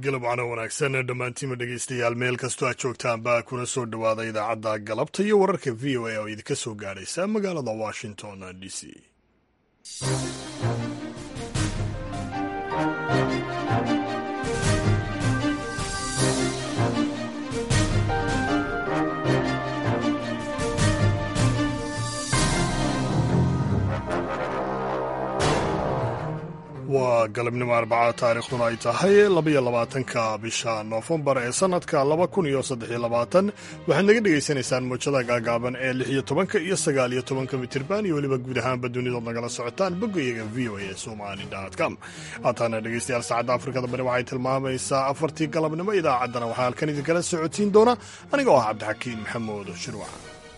galab wacno wanaagsan dhammaantiinma dhegaystayaal meel kastoo aad joogtaanba kuna soo dhowaada idaacadda galabta iyo wararka v o a oo idinka soo gaadhaysa magaalada washington d c waa galabnimo arbaca taariikhduna ay tahay labaiyo labaatanka bisha noofembar ee sannadka laba kun iyo saddexiyo labaatan waxaad naga dhegaysanaysaan muujada gaagaaban ee lix iyo tobanka iyo sagaal iyo tobanka mitirban iyo weliba guud ahaanba dunidood nagala socotaan boggayaga v o a somali com haataana dhegaystayaal saacadda afrikada bari waxay tilmaamaysaa afartii galabnimo idaacaddana waxaa halkan idinkala socotiin doona anigoo ah cabdixakiin maxamuud shirwac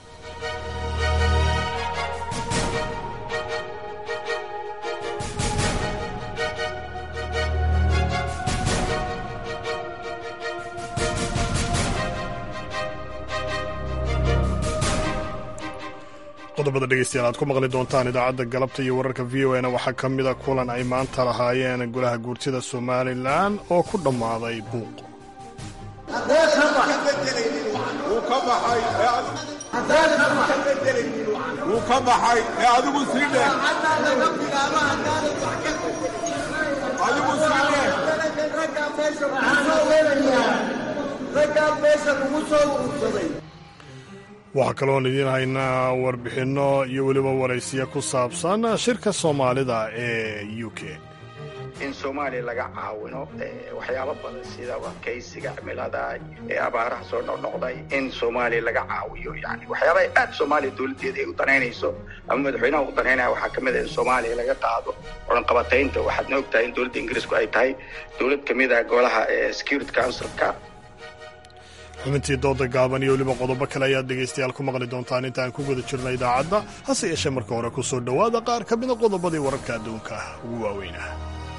qodobada dhegeystayaal aad ku maqli doontaan idaacadda galabta iyo wararka v o na waxaa ka mida kulan ay maanta lahaayeen golaha guurtida somalilan oo ku dhammaaday buuq wuu ka baxay ee adigu sii dheh adigu sii dheh waxaa kaloon idiin haynaa warbixinno iyo weliba waraysiya ku saabsan shirka soomaalida ee u k in soomaaliya laga caawino waxyaabo badan sida adkaysiga cimilada ee abaaraha soo noqnoqday in soomaaliya laga caawiyo yani waxyaabaha aad soomaaliya dowladdeeda ay u danaynayso ama madaxweynaha u danaynaya waxaa ka mid a in soomaaliya laga qaado odhanqabataynta waxaadna og tahay in dowladda ingiriisku ay tahay dowlad ka mid ah golaha security councilka xubintii dooda gaaban iyo weliba qodobo kale ayaad dhegaystayaal ku maqli doontaan intaan ku guda jirna idaacadda hase yeeshee marka hore ku soo dhowaada qaar ka mida qodobadii wararka adduunka ugu waaweynah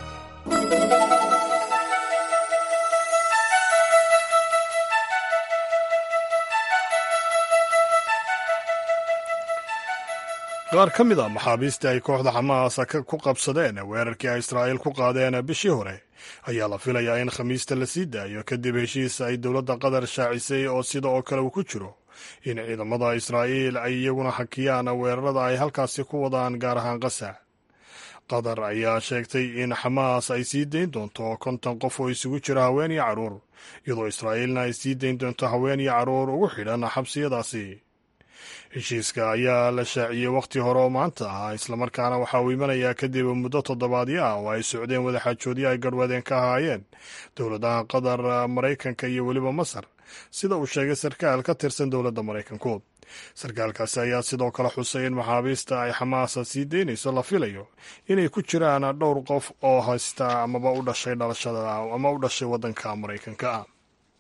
qaar ka mid a maxaabiistii ay kooxda xamaas ku qabsadeen weerarkii ay israa'iil ku qaadeen bishii hore ayaa la filayaa in khamiista la sii daayo kadib heshiis ay dowladda qatar shaacisay oo sida oo kale uu ku jiro in ciidamada israa'iil ay iyaguna hakiyaan weerarada ay halkaasi ku wadaan gaar ahaan qasa qatar ayaa sheegtay in xamaas ay sii dayn doonto konton qof oo isugu jira haween iyo carruur iyadoo israa'iilna ay sii dayn doonto haween iyo carruur ugu xidhan xabsiyadaasi heshiiska ayaa la shaaciyey wakhti hore oo maanta ah islamarkaana waxa uu imanayaa kadib muddo toddobaadyo ah oo ay socdeen wadaxaajoodyo ay garhwadeen ka ahaayeen dowladaha qatar maraykanka iyo weliba masar sida uu sheegay sarkaal ka tirsan dowladda maraykanku sarkaalkaasi ayaa sidoo kale xusay in maxaabiista ay xamaasa sii daynayso la filayo inay ku jiraan dhowr qof oo haysta amaba u dhashay dhalashada ama u dhashay waddanka maraykanka ah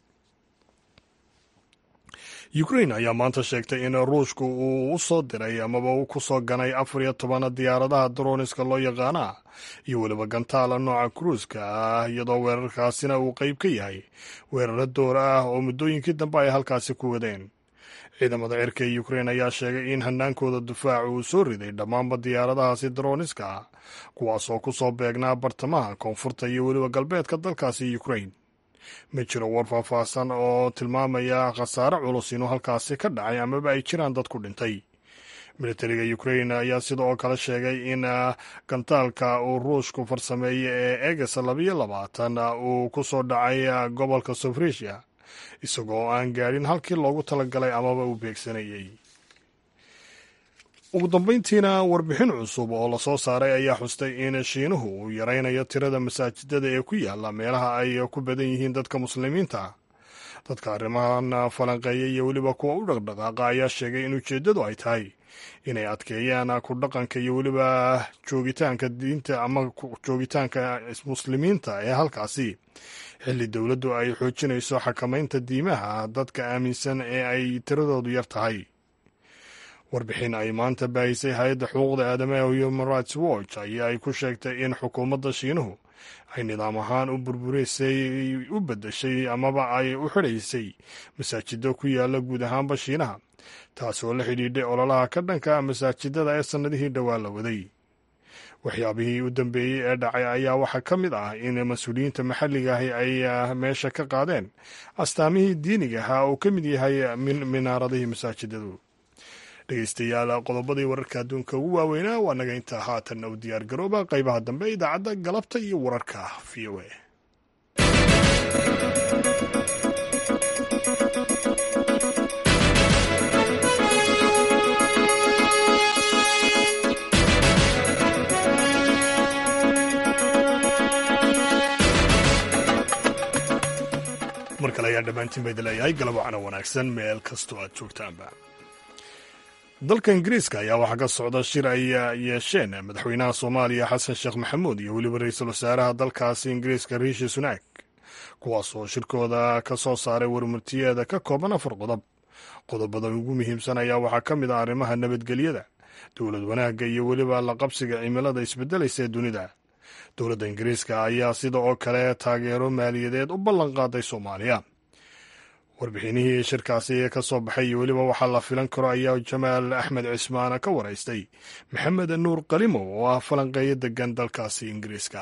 ukrain ayaa maanta sheegtay in ruushku uu u soo diray amaba uu ku soo ganay afar iyo toban diyaaradaha droniska loo yaqaana iyo weliba gantaala nooca kruuska ah iyadoo weerarkaasina uu qeyb ka yahay weeraro door ah oo muddooyinkii dambe ay halkaasi ku wadeen ciidamada cirka ee ukrain ayaa sheegay in hanaankooda difaac uu soo riday dhammaanba diyaaradahaasi droniska ah kuwaasoo ku soo beegnaa bartamaha koonfurta iyo weliba galbeedka dalkaasi ukrain ma jiro war faahfaahsan oo tilmaamaya khasaare culus inuu halkaasi ka dhacay amaba ay jiraan dad ku dhintay militariga ukrain ayaa sida oo kale sheegay in gantaalka uu ruushku farsameeyey ee eges labayo labaatan uu ku soo dhacay gobolka sofrisia isagoo aan gaadhin halkii loogu talagalay amaba uu beegsanayey ugu dambeyntiina warbixin cusub oo lasoo saaray ayaa xustay in shiinuhu uu yaraynayo tirada masaajidada ee ku yaala meelaha ay ku badan yihiin dadka muslimiinta dadka arrimahan falanqeeya iyo weliba kuwa u dhaqdhaqaaqa ayaa sheegay in ujeeddadu ay tahay inay adkeeyaan ku dhaqanka iyo weliba joogitaanka diinta ama joogitaanka muslimiinta ee halkaasi xilli dowladdu ay xoojinayso xakamaynta diimaha dadka aaminsan ee ay tiradoodu yar tahay warbixin ay maanta baahisay hay-adda xuquuqda aadamaha human rights watch ayaa ay ku sheegtay in xukuumadda shiinuhu ay nidaam ahaan u burbureysay u beddeshay amaba ay u xidhaysay masaajido ku yaala guud ahaanba shiinaha taas oo la xidhiidhay ololaha ka dhanka masaajidada ee sannadihii dhowaa la waday waxyaabihii u dambeeyey ee dhacay ayaa waxaa ka mid ah in mas-uuliyiinta maxalliga ahi ay meesha ka qaadeen astaamihii diiniga ahaa oo ka mid yahay minaaradihii masaajidadu dhegeystayaal qodobadii wararka adduunka ugu waaweynaa waa naga intaa haatan u diyaar garooba qaybaha dambe idaacadda galabta iyo wararka v o a mar kale ayaa dhammaantiin ba idin leeyahay galab wacana wanaagsan meel kastoo aad joogtaanba dalka ingiriiska ayaa waxaa ka socda shir ay yeesheen madaxweynaha soomaaliya xasan sheekh maxamuud iyo weliba ra-iisul wasaaraha dalkaasi ingiriiska riishi sunaak kuwaas oo shirkooda ka soo saaray warmurtiyeeda ka kooban afar qodob qodobada ugu muhiimsan ayaa waxaa ka mid ah arrimaha nabadgelyada dowlad wanaagga iyo weliba la qabsiga cimilada isbedelaysa ee dunida dowladda ingiriiska ayaa sida oo kale taageero maaliyadeed u ballan qaaday soomaaliya warbixinihii shirkaasi ka soo baxay iyo weliba waxaa la filan karo ayaa jamaal axmed cismaana ka waraystay maxamed nuur qalimow oo ah falanqeeyo degan dalkaasi ingiriiska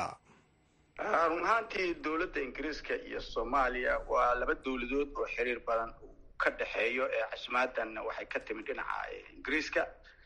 run ahaantii dowladda ingiriiska iyo soomaaliya waa laba dowladood oo xiriir badan ka dhexeeyo ee casmaadan waxay ka timid dhinaca ingiriiska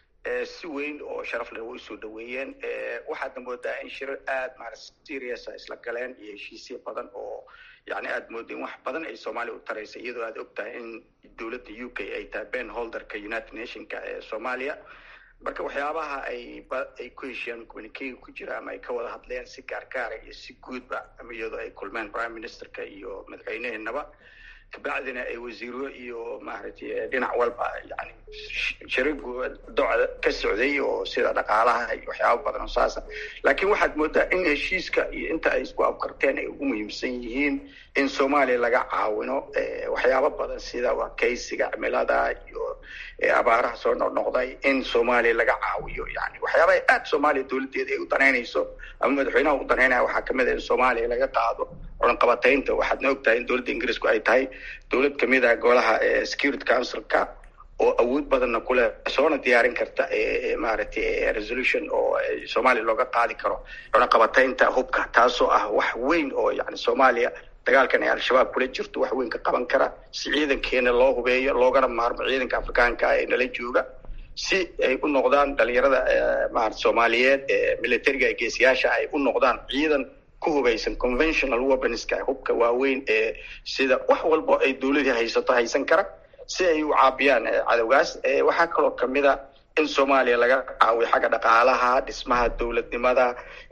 si weyn oo sharaf leh way usoo dhaweeyeen waxaadna moodaa in shirar aada maarata seriousa isla galeen iyo heshiisyo badan oo yani aada mooda in wax badan ay soomaaliya u taraysa iyadoo aad og tahay in dowladda u k ay tahay ben holderka united nationka ee soomaaliya marka waxyaabaha ay ay ku heshiyaan communicega ku jira ama ay ka wada hadleen si gaargaara iyo si guudba iyadoo ay kulmeen prime ministerka iyo madaxweyneheenaba kabacdina ay wasiiro iyo maaragtay dhinac walba yani sharigu docda ka socday oo sida dhaqaalaha iyo waxyaaba badan oo saasa laakiin waxaad moodaa in heshiiska iyo inta ay isku afkarteen ay ugu muhiimsan yihiin in soomaaliya laga caawino waxyaaba badan sida wakaysiga cimilada iyo abaaraha soo noqnoqday in soomaaliya laga caawiyo yani waxyaabaha aada soomaaliya dowladdeeda ay u danaynayso ama madaxweynaha u danaynaya waxaa kamid a in soomaaliya laga qaado culanqabataynta waxaadna og tahay in dowladda ingiriisku ay tahay dowlad kamid ah golaha security councilka oo awood badanna kuleh soona diyaarin karta maaragtay resolution oo soomaaliya looga qaadi karo cunaqabataynta hubka taasoo ah wax weyn oo yani soomaaliya dagaalkan ay al-shabaab kula jirto wax weyn ka qaban kara si ciidankeena loo hubeeyo loogana maarmo ciidanka afrikaanka ee nala jooga si ay u noqdaan dhalinyarada maarata soomaaliyeed ee militariga ee geesiyaasha ay u noqdaan ciidan ku hubaysan conventional weaponska hubka waaweyn ee sida wax walba ay dowladii haysato haysan kara si ay u caabiyaan cadowgaas waxaa kaloo kamid a in soomaaliya laga caawiyo xagga dhaqaalaha dhismaha dowladnimada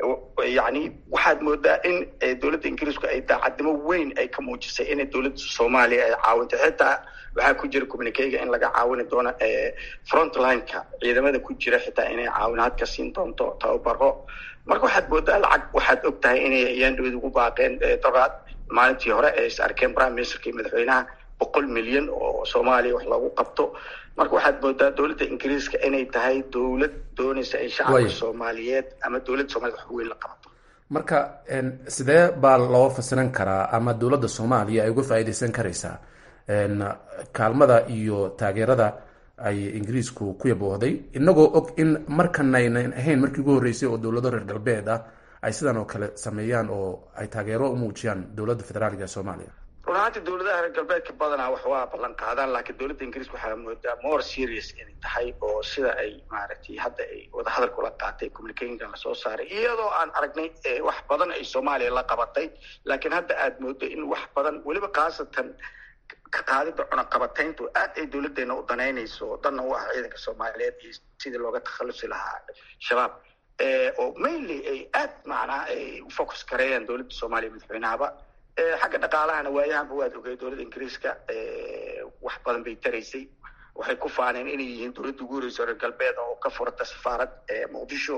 yani waxaad moodaa in dowladda ingiriisku ay daacadnimo weyn ay ka muujisay inay dowladda soomaaliya ay caawinto xitaa waxaa ku jira communicega in laga caawini doono frontlineka ciidamada ku jira xitaa inay caawinaad ka siin doonto tababaro marka waxaad moodaa lacag waxaad og tahay inay ayaandhawed ugu baaqeen doraad maalintii hore ee is arkeen prime ministerka iyo madaxweynaha boqol milyan oo soomaaliya wax loogu qabto marka waxaad moodaa dowladda ingiriiska inay tahay dowlad doonaysa ay shacabka soomaaliyeed ama dowladda soomaliya wax weyn la qabato marka sidee baa loo fasiran karaa ama dowladda soomaaliya ay uga faa'iideysan karaysaa kaalmada iyo taageerada ay ingiriisku ku yaboohday inagoo og in markanaynan ahayn markii ugu horreysay oo dowlado reer galbeed ah ay sidan oo kale sameeyaan oo ay taageero u muujiyaan dowladda federaaliga ee soomaaliya run ahaantii dowladaha reer galbeedka badanaa wax waa ballan qaadaan laakiin dowladda ingiriiska waxaa moodaa more serious inay tahay oo sida ay maaragtay hadda ay wadahadal kula qaatay communicationka lasoo saaray iyadoo aan aragnay wax badan ay soomaaliya la qabatay laakiin hadda aad moodo in wax badan weliba khaasatan ka qaadida cunaqabatayntu aad ay dowladdeena u danaynayso danna u ah ciidanka soomaaliyeed iyo sidii looga takhalusi lahaa shabaab oo mainly ay aad macnaa ay u focus gareeyaan dowladda soomaaliya madaxweynahaba xagga dhaqaalahana waayahanba waad ogay dowladda ingiriiska wax badan bay taraysay waxay ku faaneen inay yihiin dowladda ugu horeysa reer galbeed oo ka furata safaarad muqdisho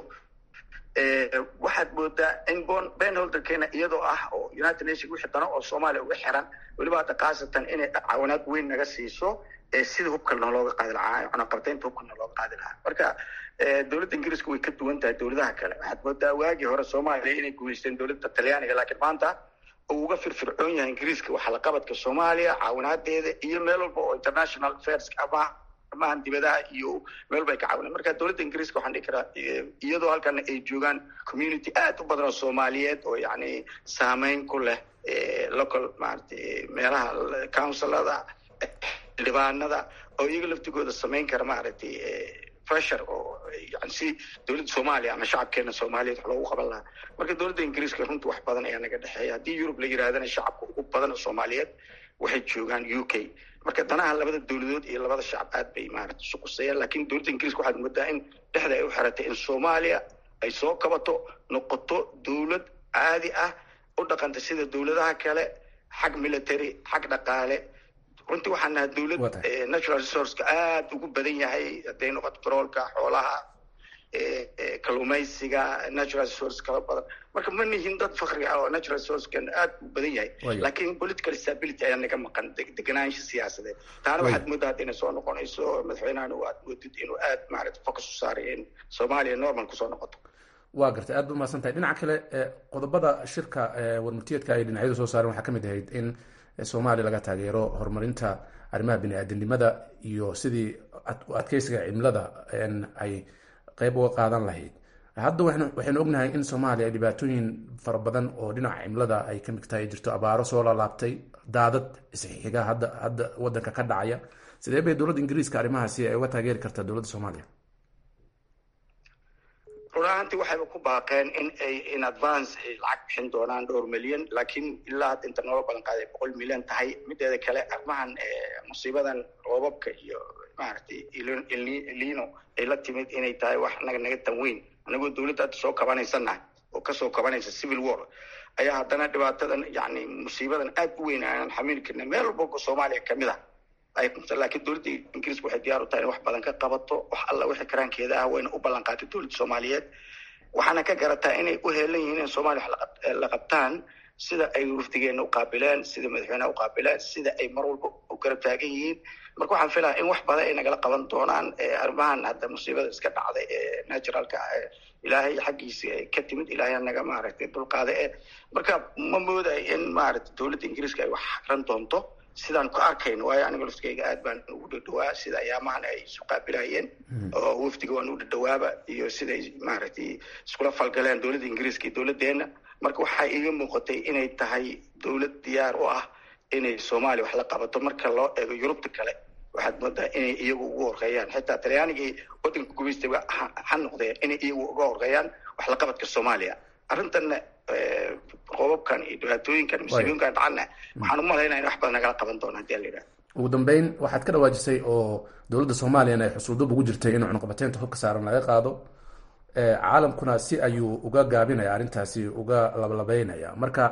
waxaad moodaa in ben holderkeena iyadoo ah oo united nation wixii dano oo soomaaliya uga xiran weliba hadda khaasatan inay caawinaad weyn naga siiso sida hubkalna looga qaadi lahaa cunaqabataynta hubkalna looga qaadi lahaa marka dowladda ingiriiska way ka duwan tahay dowladaha kale waxaad moodaa waagii hore soomaaliya inay guuleysteen dowladda talyaaniga laakiin maanta uu uga firfircoon yahay ingiriiska waxaa la qabadka soomaaliya caawinaadeeda iyo meel walba oo international affairs ama arrimahan dibadaha iyo meel bay ka caawineen marka dowladda ingiriiska waxaan dhihi karaa iyadoo halkan ay joogaan community aad u badan oo soomaaliyeed oo yacni saameyn ku leh local maaragtay meelaha councilada xildhibaanada oo iyaga laftigooda samayn kara maaragtay pressure oo yani si dowladda soomaaliya ama shacabkeena soomaaliyeed wax loogu qaban lahaa marka dowladda ingiriiska runtii wax badan ayaa naga dhexeeya haddii yurub la yirahdana shacabka ugu badan oo soomaaliyeed waxay joogaan u k marka danaha labada dowladood iyo labada shacab aad bay maaragtay isu quseeyaan lakin dowladda ingiriiska waxaad moodaa in dhexda ay u xiratay in soomaaliya ay soo kabato noqoto dowlad caadi ah u dhaqanta sida dowladaha kale xag military xag dhaqaale runtii waxaan nahay dowlad natural resourceka aada ugu badan yahay hadday noqoto baroolka xoolaha kalluumaysiga natural resource kala badan marka ma nihin dad fakri ah oo natural resourcekan aada u badan yahay lakin political stability ayaa naga maqan deganaansha siyaasadeed taana waxaad moodaa hadda inay soo noqonayso madaxweynahan aad moodid inuu aada maarata focus u saaray in soomaaliya normal kusoo noqoto waa gartay aad ba umahadsan tahay dhinaca kale qodobada shirka warmurtiyeedka ay dhinacyadu soo saareen waxaa kamid ahayd in soomaaliya laga taageero horumarinta arrimaha bini-aadamnimada iyo sidii adkeysiga cimilada ay qeyb uga qaadan lahayd hadda waxaynu ognahay in soomaaliya ay dhibaatooyin fara badan oo dhinaca cimilada ay ka mid tahay jirto abaaro soo laalaabtay daadad isxiga hadda hadda wadanka ka dhacaya sidee bay dowladda ingiriiska arrimahaasi ay uga taageeri kartaa dowladda soomaaliya run ahaantii waxayba ku baaqeen in ay in advance ay lacag bixin doonaan dhowr milyan lakin ilaa hadda inta noola balan qaaday boqol milyan tahay mideeda kale arrimahan musiibadan roobabka iyo maaragtay lino ay la timid inay tahay wax naga naga tanweyn anagoo dowladda hadda soo kabanaysanahay oo kasoo kabanaysa civil war ayaa haddana dhibaatadan yani musiibadan aad u weyn aanan xamili karna meel walba soomaaliya kamid ah ay qabta lakiin dowladda ingiriiska waxay diyaar u tahay in wax badan ka qabato wax alla wixii karaankeeda ah wayna u ballan qaatay dowladda soomaaliyeed waxaana ka garataa inay u heelan yihiin in soomaaliya wax la qabtaan sida ay wafdigeena uqaabileen sida madaxweyneha uqaabileen sida ay mar walba u garab taagan yihiin marka waxaan filaya in wax badan ay nagala qaban doonaan arrimahan hadda musiibada iska dhacday ee naturalka ilaahay xaggiisa ka timid ilaahay naga maaragtay dulqaada e marka ma moodayo in maaragtay dowladda ingiriiska ay wax xaqran doonto sidaan ku arkayno waayo aniga laftigeyga aad baan ugu dhadhawaa sida ayaamahan ay isu qaabilayeen oo wafdiga waan u dhadhawaaba iyo siday maaragtay iskula falgaleen dowladda ingiriiska iyo dowladdeena marka waxaa iiga muuqatay inay tahay dowlad diyaar u ah inay soomaaliya wax la qabato marka loo eego yurubta kale waxaad moodaa inay iyagu ugu horreeyaan xitaa talyaanigii waddanka gumaystayba ha noqdeen inay iyagu uga horreeyaan wax la qabadka soomaaliya arrintanna qoobabkan iyo dhibaatooyinkan musiibooyinkan dhacana waxaan u malaynaya in wax badan nagala qaban doona hadii ala yidhaha ugu dambeyn waxaad ka dhawaajisay oo dowladda soomaaliyana ay xusuldub ugu jirtay in cunuqabateynta hubka saaran laga qaado caalamkuna si ayuu uga gaabinaya arrintaasi uga labalabeynaya marka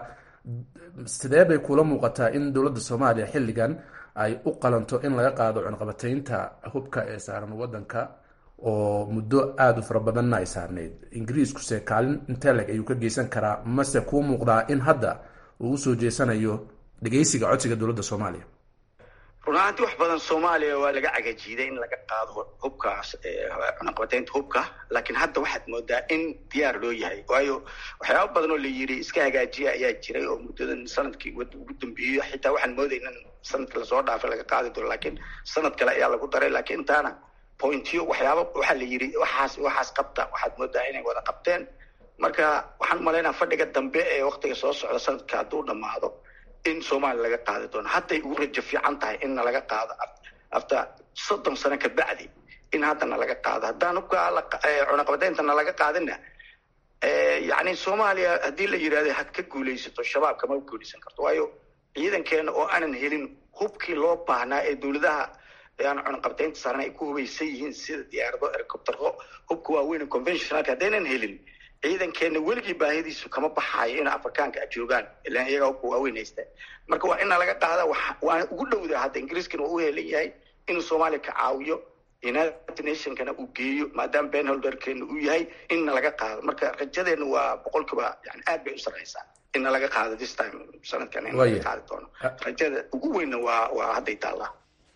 sidee bay kula muuqataa in dowladda soomaaliya xilligan ay u qalanto in laga qaado cunuqabateynta hubka ee saaran wadanka oo muddo aada u fara badanna ay saarneyd ingiriiskuse kaalin inteleg ayuu ka geysan karaa mase kuu muuqdaa in hadda uu usoo jeesanayo dhegeysiga codsiga dowladda soomaaliya run ahaanti wax badan soomaaliya waa laga cagajiiday in laga qaado hubkaas cunaqabateynta hubka laakiin hadda waxaad moodaa in diyaar loo yahay waayo waxyaaba badan oo la yidhi iska hagaajiya ayaa jiray oo muddadan sanadkii ugu dambeeyey xitaa waxaan moodayna sanadka lasoo dhaafay laga qaadi doono laakiin sanad kale ayaa lagu daray laakiin intaana pointyo waxyaaba waxaa la yidhi waxaas waxaas qabta waxaad moodaa inay wada qabteen marka waxaan umalaynaa fadhiga dambe ee waktiga soo socda sanadka hadduu dhamaado in soomaaliya laga qaadi doono hadday ugu rajo fiican tahay inna laga qaado after soddon sano kabacdi in haddana laga qaado haddaan hubka cunaqabadeyntana laga qaadina yani soomaaliya haddii la yidhahdo had ka guulaysato shabaab kama guulaysan karto waayo ciidankeena oo aanan helin hubkii loo baahnaa ee dowladaha aan cunaqabteynta saaran ay ku hubaysan yihiin sida diyaarado ercoptero hubka waaweyn conventionalka haddaynan helin ciidankeena weligii baahidiisu kama baxaayo in afrikaanka joogaan ilan iyaga hubka waaweyn haysta marka waa ina laga qaada waana ugu dhowda hadda ingiriiskana waa u helan yahay inuu soomaaliya ka caawiyo united nationkana uu geeyo maadaama benholderkeena uu yahay inna laga qaado marka rajadeena waa boqolkiiba yani aad bay u sarreysaa inna laga qaado this time sanadkan in laga qaadi doono rajada ugu weynna waa waa hadday taallaa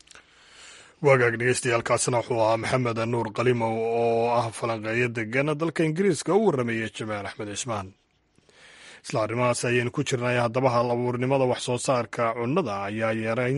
waagaag dhegeystayaaalkaasina wuxuu ahaa maxamed nuur qalimow oo ah falanqeeyo degan dalka ingiriiska u warrameeyey jamaal axmed cismaan isla arrimahaas ayaynu ku jirnay haddaba hal abuurnimada wax soo saarka cunnada ayaa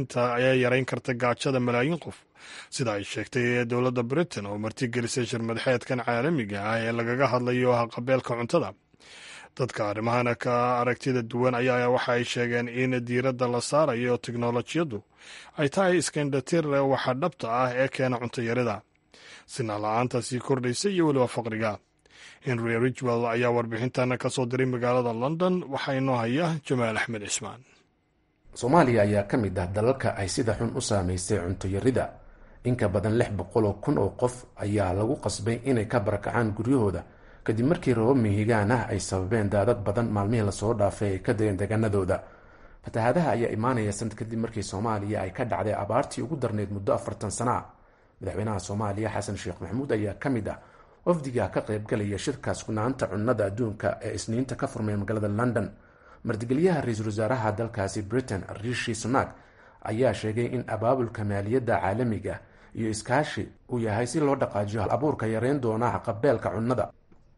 yarayn karta gaajada malaayiin qof sida ay sheegtay dowladda britain oo martigelisay shirmadaxeedkan caalamiga ah ee lagaga hadlayo haqabeelka cuntada dadka arrimahana ka aragtida duwan ayaa waxa ay sheegeen in diiradda la saarayo teknolojiyaddu ay tahay iskandhatir waxa dhabta ah ee keena cuntayarida sinaan la-aanta sii kordhaysa iyo weliba faqriga henry ridgwell ayaa warbixintana ka soo diray magaalada london waxaa inoo haya jamaal axmed cismaan soomaaliya ayaa ka mid ah dalalka ay sida xun u saameysay cuntoyarida inka badan lix boqol oo kun oo qof ayaa lagu qasbay inay ka barakacaan guryahooda kadib markii roobab mihigaan ah ay sababeen daadad badan maalmihii lasoo dhaafay ay ka dayeen deegaanadooda fatahaadaha ayaa imaanaya sanad kadib markii soomaaliya ay ka dhacday abaartii ugu darneyd muddo afartan sana ah madaxweynaha soomaaliya xasan sheekh maxamuud ayaa ka mid ah wafdiga ka qaybgalaya shirka sugnaanta cunnada adduunka ee isniinta ka furmay magaalada london martigelyaha ra-iisul wasaaraha dalkaasi britain rishi sunak ayaa sheegay in abaabulka maaliyadda caalamiga iyo iskaashi uu yahay si loo dhaqaajiyo hal abuurka yareyn doona haqabeelka cunnada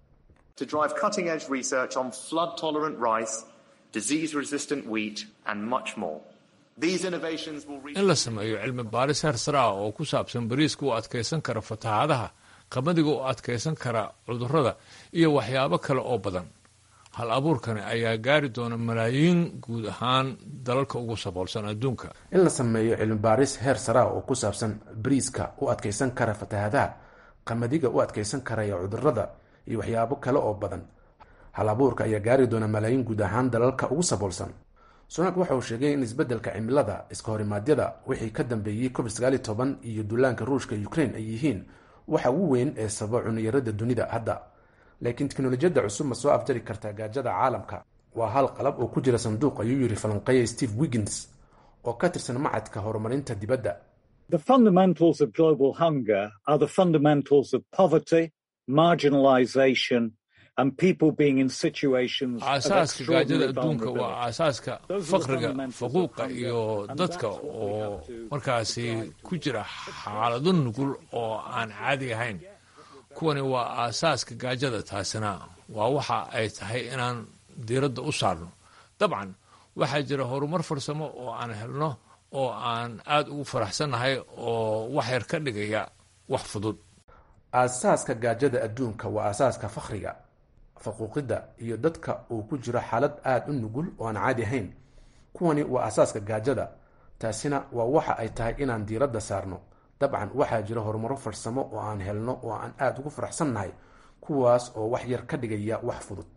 to drive cutting edge research on flood tolerant rice, disease resistant wheat, and much more. These innovations will reach. in la sameeyo cilmi baaris heer sare ah oo ku saabsan bariiska u adkaysan kara fatahaadaha qamadiga u adkaysan kara cudurrada iyo waxyaabo kale oo badan hal abuurkani ayaa gaari doona malaayiin guud ahaan dalalka ugu saboolsan adduunka in la sameeyo cilmi baaris heer sare ah oo ku saabsan bariiska u adkaysan kara fatahaadaha qamadiga u adkaysan karaya cudurrada iyo waxyaabo kale oo badan hal abuurka ayaa gaari doona malaayiin guud ahaan dalalka ugu saboolsan sunak waxa uu sheegay in isbeddelka cimilada iska horimaadyada wixii ka dambeeyey covid sagaali toban iyo duulaanka ruushka ukraine ay yihiin waxa ugu weyn ee sababa cuniyarada dunida hadda laakiin teknolojiyadda cusub ma soo afjari kartaa gaajada caalamka waa hal qalab oo ku jira sanduuq ayuu yidhi falanqeeya steve wiggins oo ka tirsan macadka horumarinta dibadda The fundamentals of global hunger are the fundamentals of poverty, marginalization, and people being in situations of aasaaska gaajada extraordinary adduunka waa vulnerability. aasaaska Those are the faqriga fundamentals of faquuqa hunger, iyo and dadka that's what we oo have to markaasi ku jira xaalado nugul oo aan caadi ahayn kuwani waa aasaaska gaajada taasina waa waxa ay tahay inaan diiradda u saarno dabcan waxaa jira horumar farsamo oo aan helno oo aan aada ugu faraxsannahay oo wax yar ka dhigaya wax fudud aasaaska gaajada adduunka waa aasaaska fakhriga faquuqidda iyo dadka uu ku jiro xaalad aada u nugul oo aan caadi ahayn kuwani waa aasaaska gaajada taasina waa waxa ay tahay inaan diiradda saarno dabcan waxaa jira horumaro farsamo oo aan helno oo aan aada ugu faraxsannahay kuwaas oo wax yar ka dhigaya wax fudud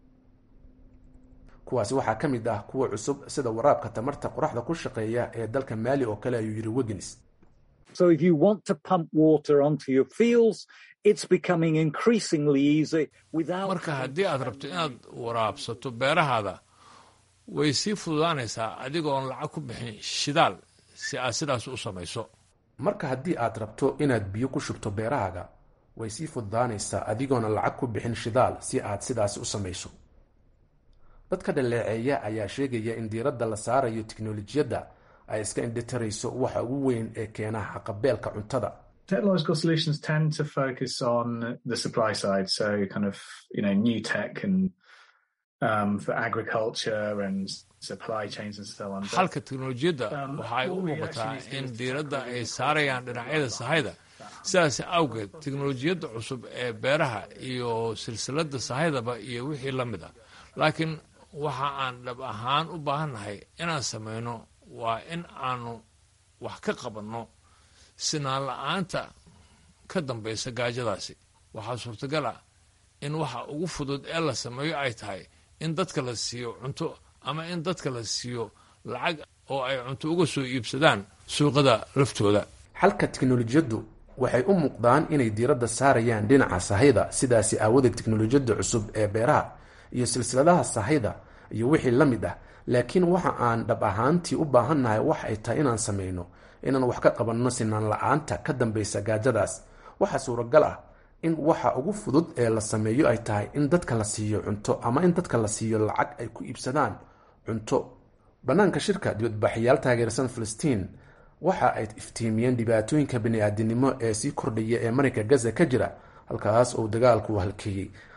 kuwaasi waxaa ka mid ah kuwa cusub sida waraabka tamarta qoraxda ku shaqeeya ee dalka maali oo kale ayuu yidhi wegins So if you want to pump water onto your fields, it's becoming increasingly easy without marka haddii aad rabto inaad waraabsato beerahaada way sii fududaanaysaa adigoon lacag ku bixin shidaal si aad sidaas u samayso marka haddii aad rabto inaad biyo ku shubto beerahaaga way sii fududaanaysaa adigoona lacag ku bixin shidaal si aad sidaasi u samayso dadka dhaleeceeya ayaa sheegaya in diiradda la saarayo tiknolojiyadda ay iska indhitarayso waxa ugu weyn ee keena haqabeelka cuntada technological solutions tend to focus on the supply side, so kind of you know new tech and um, for agriculture and supply chains and so on. But xalka teknolojiyadda Um, waxa ay u what we muuqataa actually see in is diiradda technology ay is saarayaan dhinacyada sahayda sidaas awgeed teknolojiyadda cusub ee beeraha iyo silsiladda sahaydaba iyo wixii la mid ah laakiin waxa aan dhab ahaan u baahannahay inaan samayno waa in aanu wax ka qabanno sinaan la-aanta ka dambaysa gaajadaasi waxaa suurtagal ah in waxa ugu fudud ee la sameeyo ay tahay in dadka la siiyo cunto ama in dadka la siiyo lacag oo ay cunto uga soo iibsadaan suuqada laftooda xalka tiknolojiyaddu waxay u muuqdaan inay diiradda saarayaan dhinaca sahayda sidaasi aawadeed tiknolojiyadda cusub ee beeraha iyo silsiladaha sahayda iyo wixii la mid ah laakiin waxa aan dhab ahaantii u baahannahay wax ay tahay inaan samayno inaan wax ka qabanno sinaan la-aanta ka dambaysa gaajadaas waxaa suuragal ah in waxa ugu fudud ee la sameeyo ay tahay in dadka la siiyo cunto ama in dadka la siiyo lacag ay ku iibsadaan cunto bannaanka shirka dibadbaxayaal taageersan filistiin waxa ay iftiimiyeen dhibaatooyinka bani-aadinimo ee sii kordhaya ee marinka gaza ka jira halkaas uu dagaalku halkeeyey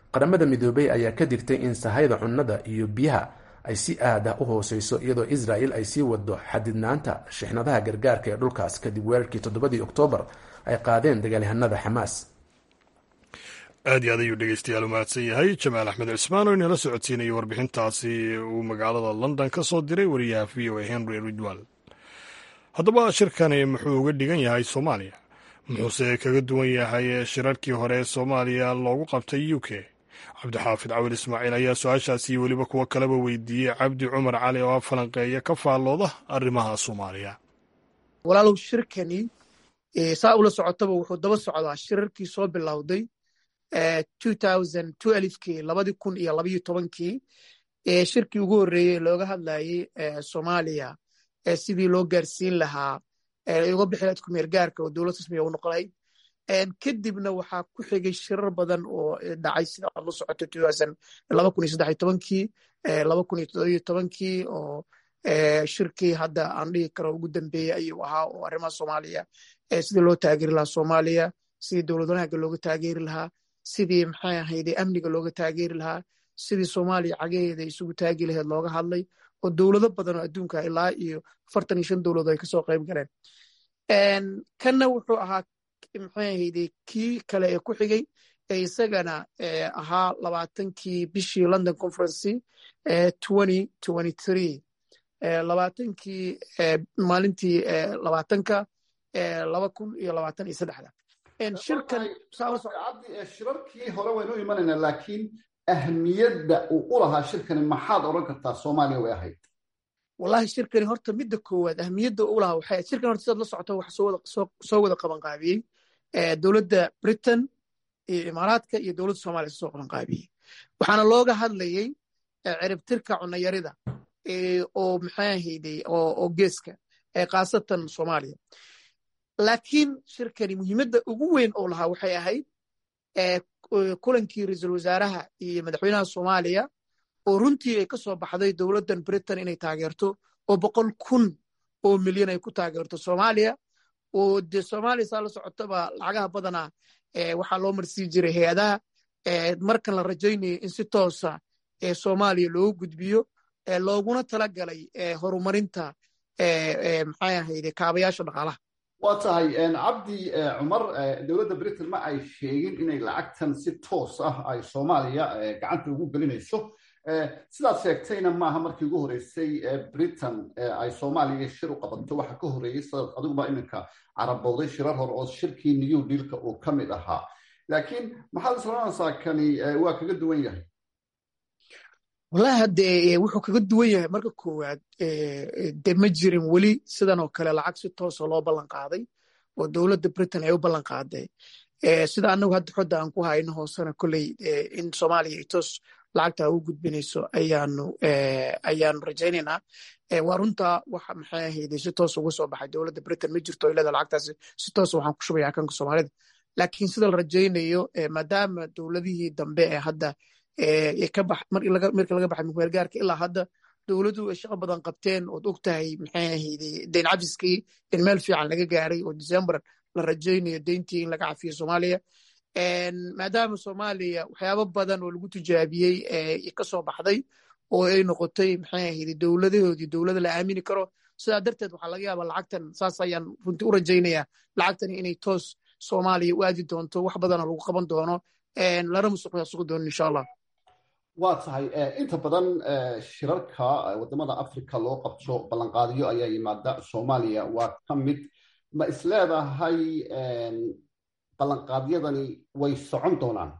qaramada midoobey ayaa ka digtay in sahayda cunnada iyo biyaha ay si aad ah u hooseyso iyadoo israel ay sii wado xadidnaanta shixnadaha gargaarka ee dhulkaas kadib weerarkii toddobadii oktoobar ay qaadeen dagaalyahanada xamaas aad iyo aad ayuu dhegeystayaal u mahadsan yahay jamaal axmed cismaan oo inala socodsiinayay warbixintaasi uu magaalada london ka soo diray wariyaha v o a henry ridwal haddaba shirkani muxuu uga dhigan yahay soomaaliya muxuuse kaga duwan yahay shirarkii hore ee soomaaliya loogu qabtay u k cabdixaafid cawil ismaaciil ayaa su-aashaasi weliba kuwo kaleba weydiiyey cabdi cumar cali oo falanqeeya ka faallooda arrimaha soomaaliya walaalow shirkani saa ula socotaba wuxuu daba socdaa shirarkii soo bilowday kii labadii kun iyo labayo tobankii shirkii ugu horreeyey looga hadlayey soomaaliya sidii loo gaarsiin lahaa uga bixi lahayd kumeer gaarka oo dowlad rasmiga u noqonayd kadibna waxaa ku xigay shirar badan oo dhacay sida aad la socoto laba kun iyo saddex iyo tobankii laba kun iyo toddobiyo tobankii oo shirkii hadda aan dhihi karo ugu dambeeyey ayuu ahaa oo arrimaha soomaaliya sidii loo taageeri lahaa soomaaliya sidii dowlad wanaagga looga taageeri lahaa sidii maxay ahayde amniga looga taageeri lahaa sidii soomaaliya cagaheeda isugu taagi lahayd looga hadlay oo dowlado badan oo adduunka ilaa iyo afartan iyo shan dowladood ay kasoo qayb galeen kanna wuxuu ahaa maxay ahayde kii kale ee ku xigay ee isagana ahaa labaatankii bishii london conferency twenty twenty three labaatankii maalintii labaatanka laba kun iyo labaatan iyo saddexda shirarkii hore waynu imanaynaa laakiin ahmiyadda uu u lahaa shirkani maxaad odran kartaa soomaaliya way ahayd wallahi shirkani horta midda koowaad ahmiyadda u lahaa waxay shirkan horta sidaad la socoto waxa soo wada qaban qaabiyey dowladda britain iyo imaaraadka iyo dowladda soomaaliya soo qaban qaabiyey waxaana looga hadlayey ciribtirka cunayarida oo maxay ahayday oo geeska khaasatan soomaaliya laakiin shirkani muhiimadda ugu weyn oo lahaa waxay ahayd kulankii ra-iisul wasaaraha iyo madaxweynaha soomaaliya oo runtii ay ka soo baxday dowladdan britain inay taageerto oo boqol kun oo milyan ay ku taageerto soomaaliya oo dee soomaaliya saa la socotaba lacagaha badanaa waxaa loo marsii jiray hay-adaha markan la rajaynayo in si toosa soomaaliya loogu gudbiyo looguna tala galay horumarinta maxay ahayde kaabayaasha dhaqaalaha waa tahay cabdi cumar dowladda britain ma ay sheegin inay lacagtan si toos ah ay soomaaliya gacanta ugu gelinayso sidaad sheegtayna maaha markii ugu horreysay britain ay soomaaliya shir u qabato waxa ka horreeyey sidaad adiguba iminka carabowday shirar hore oo shirkii new dealka uu ka mid ahaa laakiin maxaad islanaysaa kani waa kaga duwan yahay wallahi haddee wuxuu kaga duwan yahay marka koowaad de ma jirin weli sidan oo kale lacag si toosa loo ballan qaaday oo dowladda britain ay u ballan qaaday sida annagu hadda xodda aan ku hayno hoosena kolley in soomaaliya ay toos lacagta u gudbinayso ayaanu ayaanu rajaynaynaa waa runta waxa maxay ahayde si toos uga soo baxay dowladda britain ma jirto ilada lacagtaasi si toos waxaan ku shubaya akanka soomaalida laakiin sida la rajaynayo maadaama dowladihii dambe ee hadda markii laga baxay mukumeelgaarka ilaa hadda dowladdu ay shaqo badan qabteen ood og tahay maxay ahayde deyn cafiskii in meel fiican laga gaaray oo december la rajaynayo deyntii in laga cafiyo soomaaliya maadaama soomaaliya waxyaabo badan oo lagu tijaabiyey ka soo baxday oo ay noqotay maxay ahayde dowladahoodii dowlada la aamini karo sidaa darteed waxaa laga yaabaa lacagtan saas ayaan runtii u rajaynayaa lacagtani inay toos soomaaliya u aadi doonto wax badana lagu qaban doono lana musuqmaasuqi doono insha allah waa tahay inta badan shirarka wadamada africa loo qabto ballanqaadiyo ayaa yimaada soomaaliya waa ka mid ma isleedahay ballanqaadyadani way socon doonaan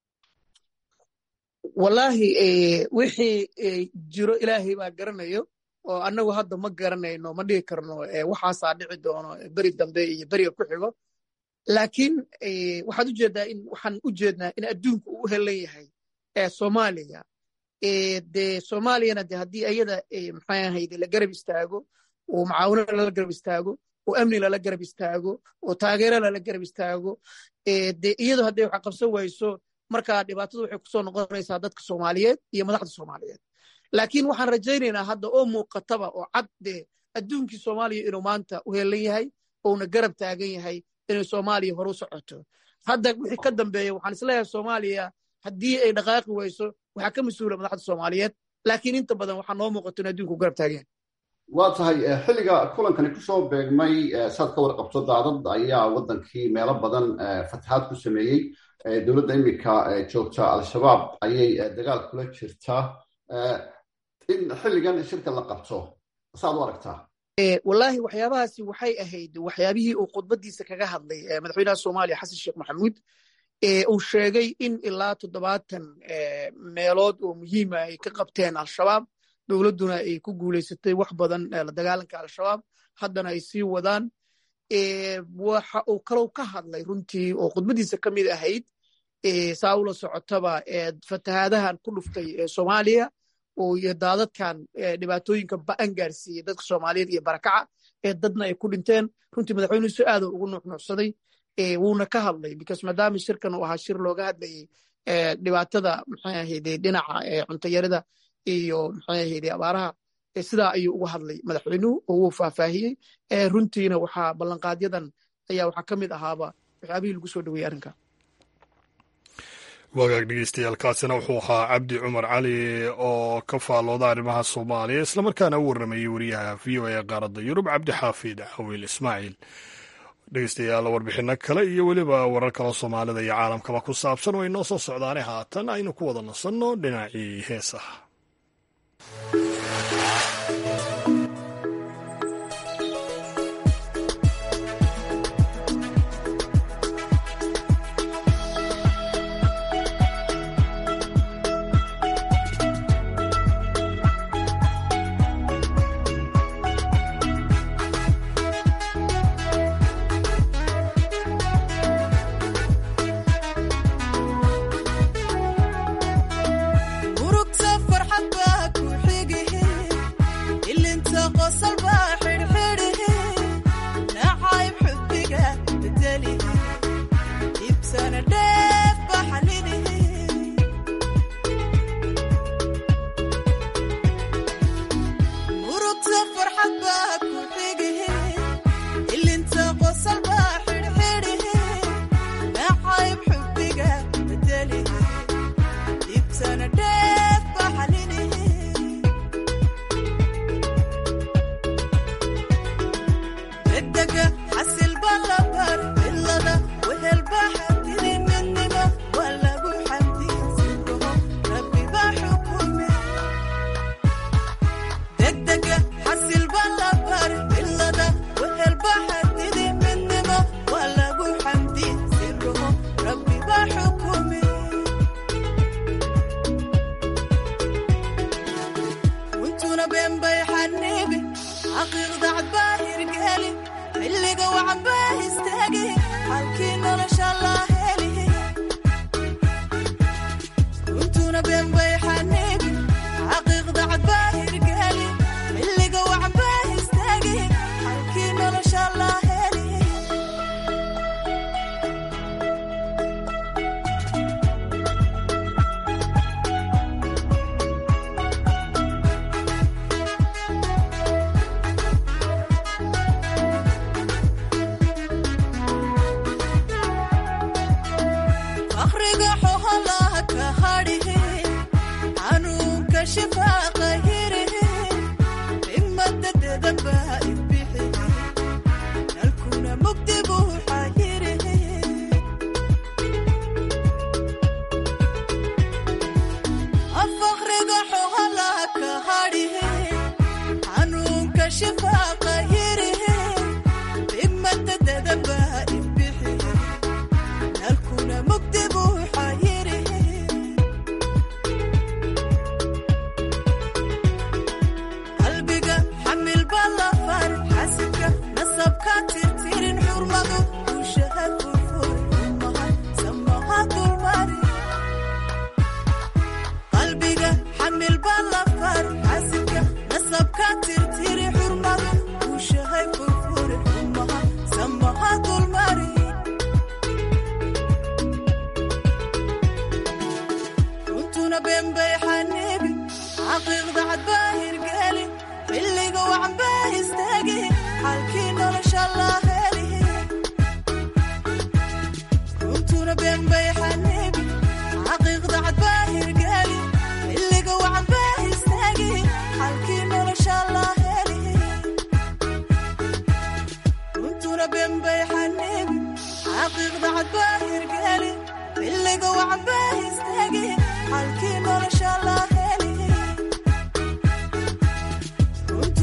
wallaahi wixii jiro ilaahay baa garanayo oo annagu hadda ma garanayno ma dhigi karno waxaasaa dhici doono beri dambe iyo beriga ku xigo laakiin waxaad ujeedaa in waxaan u jeednaa in adduunku uu u helan yahay soomaaliya de soomaaliyana de haddii ayada maxay ahayde la garab istaago oo macaawino lala garab istaago oo amni lala garab istaago oo taageero lala garab istaago de iyadu hadday wax qabsan wayso markaa dhibaatadu waxay kusoo noqonaysaa dadka soomaaliyeed iyo madaxda soomaaliyeed laakiin waxaan rajaynaynaa hadda oo muuqataba oo cad de adduunkii soomaaliya inuu maanta u helan yahay ouna garab taagan yahay inay soomaaliya horu socoto hadda wixii ka dambeeya waxaan isleeyahay soomaaliya haddii ay dhaqaaqi wayso waxaa ka mas-uula madaxda soomaaliyeed laakiin inta badan waxaa noo muuqato in adduunku garab taageen waa tahay xilliga kulankani kusoo beegmay saad ka warqabto daadad ayaa waddankii meelo badan fatahaad ku sameeyey dowladda iminka joogta al-shabaab ayay dagaal kula jirtaa in xilligan shirka la qabto saad u aragtaa wallaahi waxyaabahaasi waxay ahayd waxyaabihii uu khudbadiisa kaga hadlay madaxweynaha soomaaliya xasan sheekh maxamuud uu sheegay in ilaa toddobaatan meelood oo muhiima ay ka qabteen al-shabaab dowladduna ay ku guulaysatay wax badan la dagaalanka al-shabaab haddana ay sii wadaan waxa uu kalow ka hadlay runtii oo khudbadiisa ka mid ahayd saa ula socotaba fatahaadahan ku dhuftay soomaaliya oo iyo daadadkan dhibaatooyinka ba'an gaarsiiyey dadka soomaaliyeed iyo barakaca ee dadna ay ku dhinteen runtii madaxweynuhu si aada ugu nuuxnuuxsaday wuuna ka hadlay because maadaama shirkan uu ahaa shir looga hadlayey dhibaatada maxay ahayde dhinaca cuntayarida iyo maxay ahayde abaaraha sidaa ayuu uga hadlay madaxweynuhu oo wuu faahfaahiyey runtiina waxaa ballanqaadyadan ayaa waxaa ka mid ahaaba waxyaabihii lagu soo dhaweeyey arrinka wagaag dhegeystayaaalkaasina wuxuu ahaa cabdi cumar cali oo ka faallooda arrimaha soomaaliya islamarkaana u warramayey wariyaha v o a qaaradda yurub cabdixaafid xawiil ismaaciil dhegeystayaal warbixinno kale iyo weliba warar kaloo soomaalida iyo caalamkaba ku saabsan oo inoo soo socdaane haatan aynu ku wada nasanno dhinacii heesaha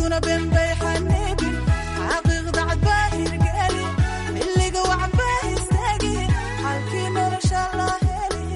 dadkuna beenbay xaniibin xaqiiqda cadbaa hirgeli xilliga wacbaa istaagi xalkii nolosha la heli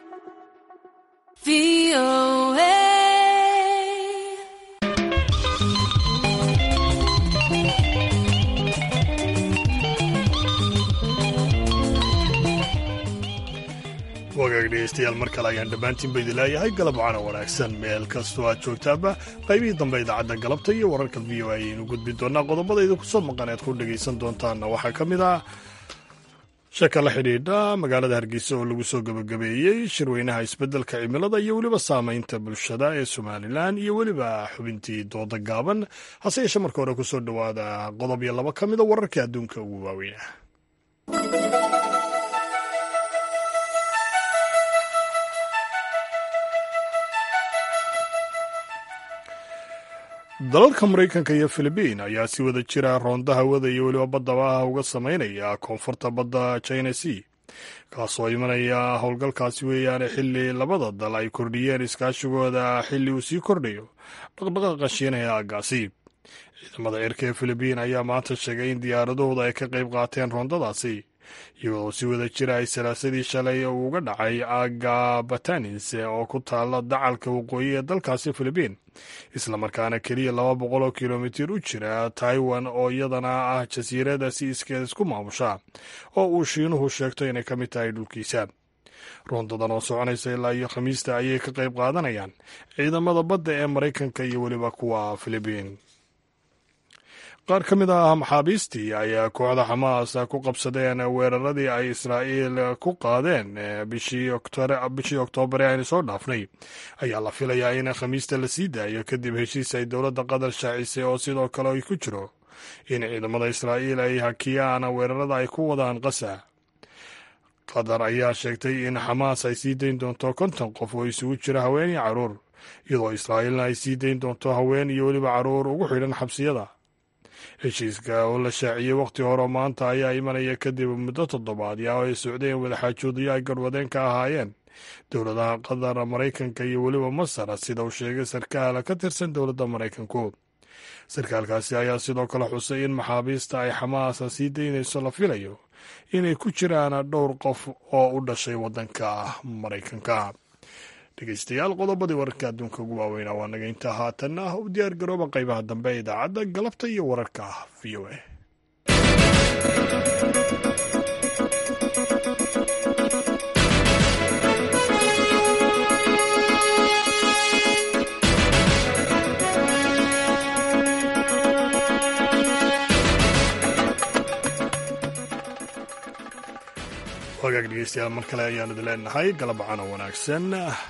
wagaag dhegeystayaal mar kale ayaan dhammaantiin ba idin leeyahay galab wacana wanaagsan meel kastoo aad joogtaaba qaybihii dambe idaacadda galabta iyo wararka v o a ayaynu gudbin doonaa qodobada idinku soo maqan ead ku dhegaysan doontaanna waxaa ka mid ah shaka la xidhiidha magaalada hargeysa oo lagu soo gebagabeeyey shirweynaha isbeddelka cimilada iyo weliba saamaynta bulshada ee somalilan iyo weliba xubintii dooda gaaban hase yeeshe marka hore kusoo dhowaada qodob iyo laba ka mida wararkii adduunka ugu waaweynah dalalka maraykanka iyo filibiin ayaa si wada jira roonda hawada iyo weliba badda ah uga samaynaya koonfurta badda china sea kaasoo imanaya howlgalkaasi weeyaane xili labada dal ay kordhiyeen iskaashigooda xili uu sii kordhayo dhaqdhaqaaqa shiinaha aagaasi ciidamada cirka ee filibiin ayaa maanta sheegay in diyaaradahooda ay ka qayb qaateen roondadaasi iyagoo si wada jira ay salaasadii shalay uu uga dhacay aaga batanis oo ku taala dacalka waqooyi ee dalkaasi filibiin islamarkaana keliya laba boqol oo kilomitir u jira taiwan oo iyadana ah jasiirada si iskeed isku maamusha oo uu shiinuhu sheegto inay ka mid tahay dhulkiisa roondadan oo soconaysa ilaa iyo khamiista ayay ka qayb qaadanayaan ciidamada badda ee maraykanka iyo weliba kuwa filibiin qaar ka mid ah maxaabiistii ayaa kooxda xamaas ku qabsadeen weeraradii ay israa'iil ku qaadeen bishii oktoobar ee aynu soo dhaafnay ayaa la filayaa in khamiista la sii daayo kadib heshiis ay dowladda qatar shaacisay oo sidoo kale ay ku jiro in ciidamada israa'iil ay hakiyaan weerarada ay ku wadaan qasa qatar ayaa sheegtay in xamaas ay sii dayn doonto konton qof oo isugu jira haween iyo caruur iyadoo israa'iilna ay sii dayn doonto haween iyo weliba caruur ugu xidhan xabsiyada heshiiska oo la shaaciyey wakhti hore maanta ayaa imanaya kadib muddo toddobaadya oo ay socdeen wadaxaajoodyo ay garwadeen ka ahaayeen dowladaha qatar maraykanka iyo weliba masar sida uu sheegay sarkaal ka tirsan dowladda maraykanku sarkaalkaasi ayaa sidoo kale xusay in maxaabiista ay xamaasa sii daynayso la filayo inay ku jiraan dhowr qof oo u dhashay waddanka maraykanka dhegeystayaal qodobadii wararka adduunka ugu waaweynaa waa naga intaa haatanna ah u diyaar garooba qaybaha dambe ee idaacadda galabta iyo wararka v o a wagaag dhegeystayaal mar kale ayaan idin leenahay galabacana wanaagsan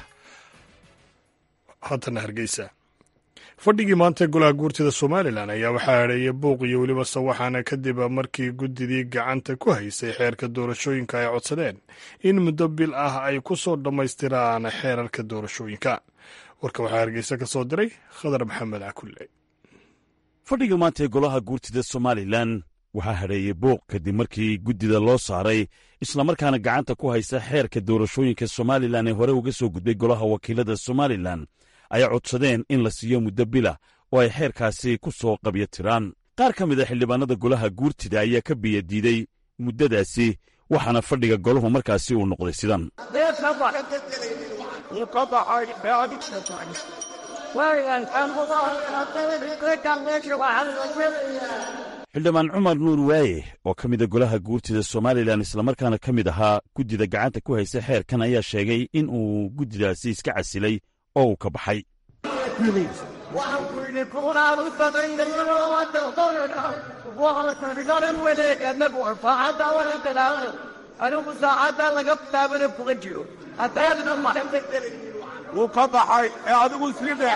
haatana hargeysa fadhigii maanta golaha guurtida somalilan ayaa waxaa hadheeyay buuq iyo weliba sawaxana kadib markii guddidii gacanta ku haysay xeerka doorashooyinka ay codsadeen in muddo bil ah ay ku soo dhammaystiraan xeerarka doorashooyinka warka waxaa hargeysa ka soo diray khadar maxamed cakulle fadhiga maanta ee golaha guurtida somalilan waxaa hadheeyey buuq kadib markii guddida loo saaray islamarkaana gacanta ku haysa xeerka doorashooyinka somalilan ee hore uga soo gudbay golaha wakiilada somalilan ay codsadeen in la siiyo muddo bila oo ay xeerkaasi ku soo qabyo tiraan qaar ka mid a xildhibaanada golaha guurtida ayaa ka biyadiiday muddadaasi waxaana fadhiga golahu markaasi uu noqday sidan xildhibaan cumar nuur waaye oo ka mida golaha guurtida somalilan islamarkaana ka mid ahaa guddida gacanta ku haysa xeerkan ayaa sheegay in uu guddidaasi iska casilay oo uu ka baxay wuu ka baxay ee adigu sii dhex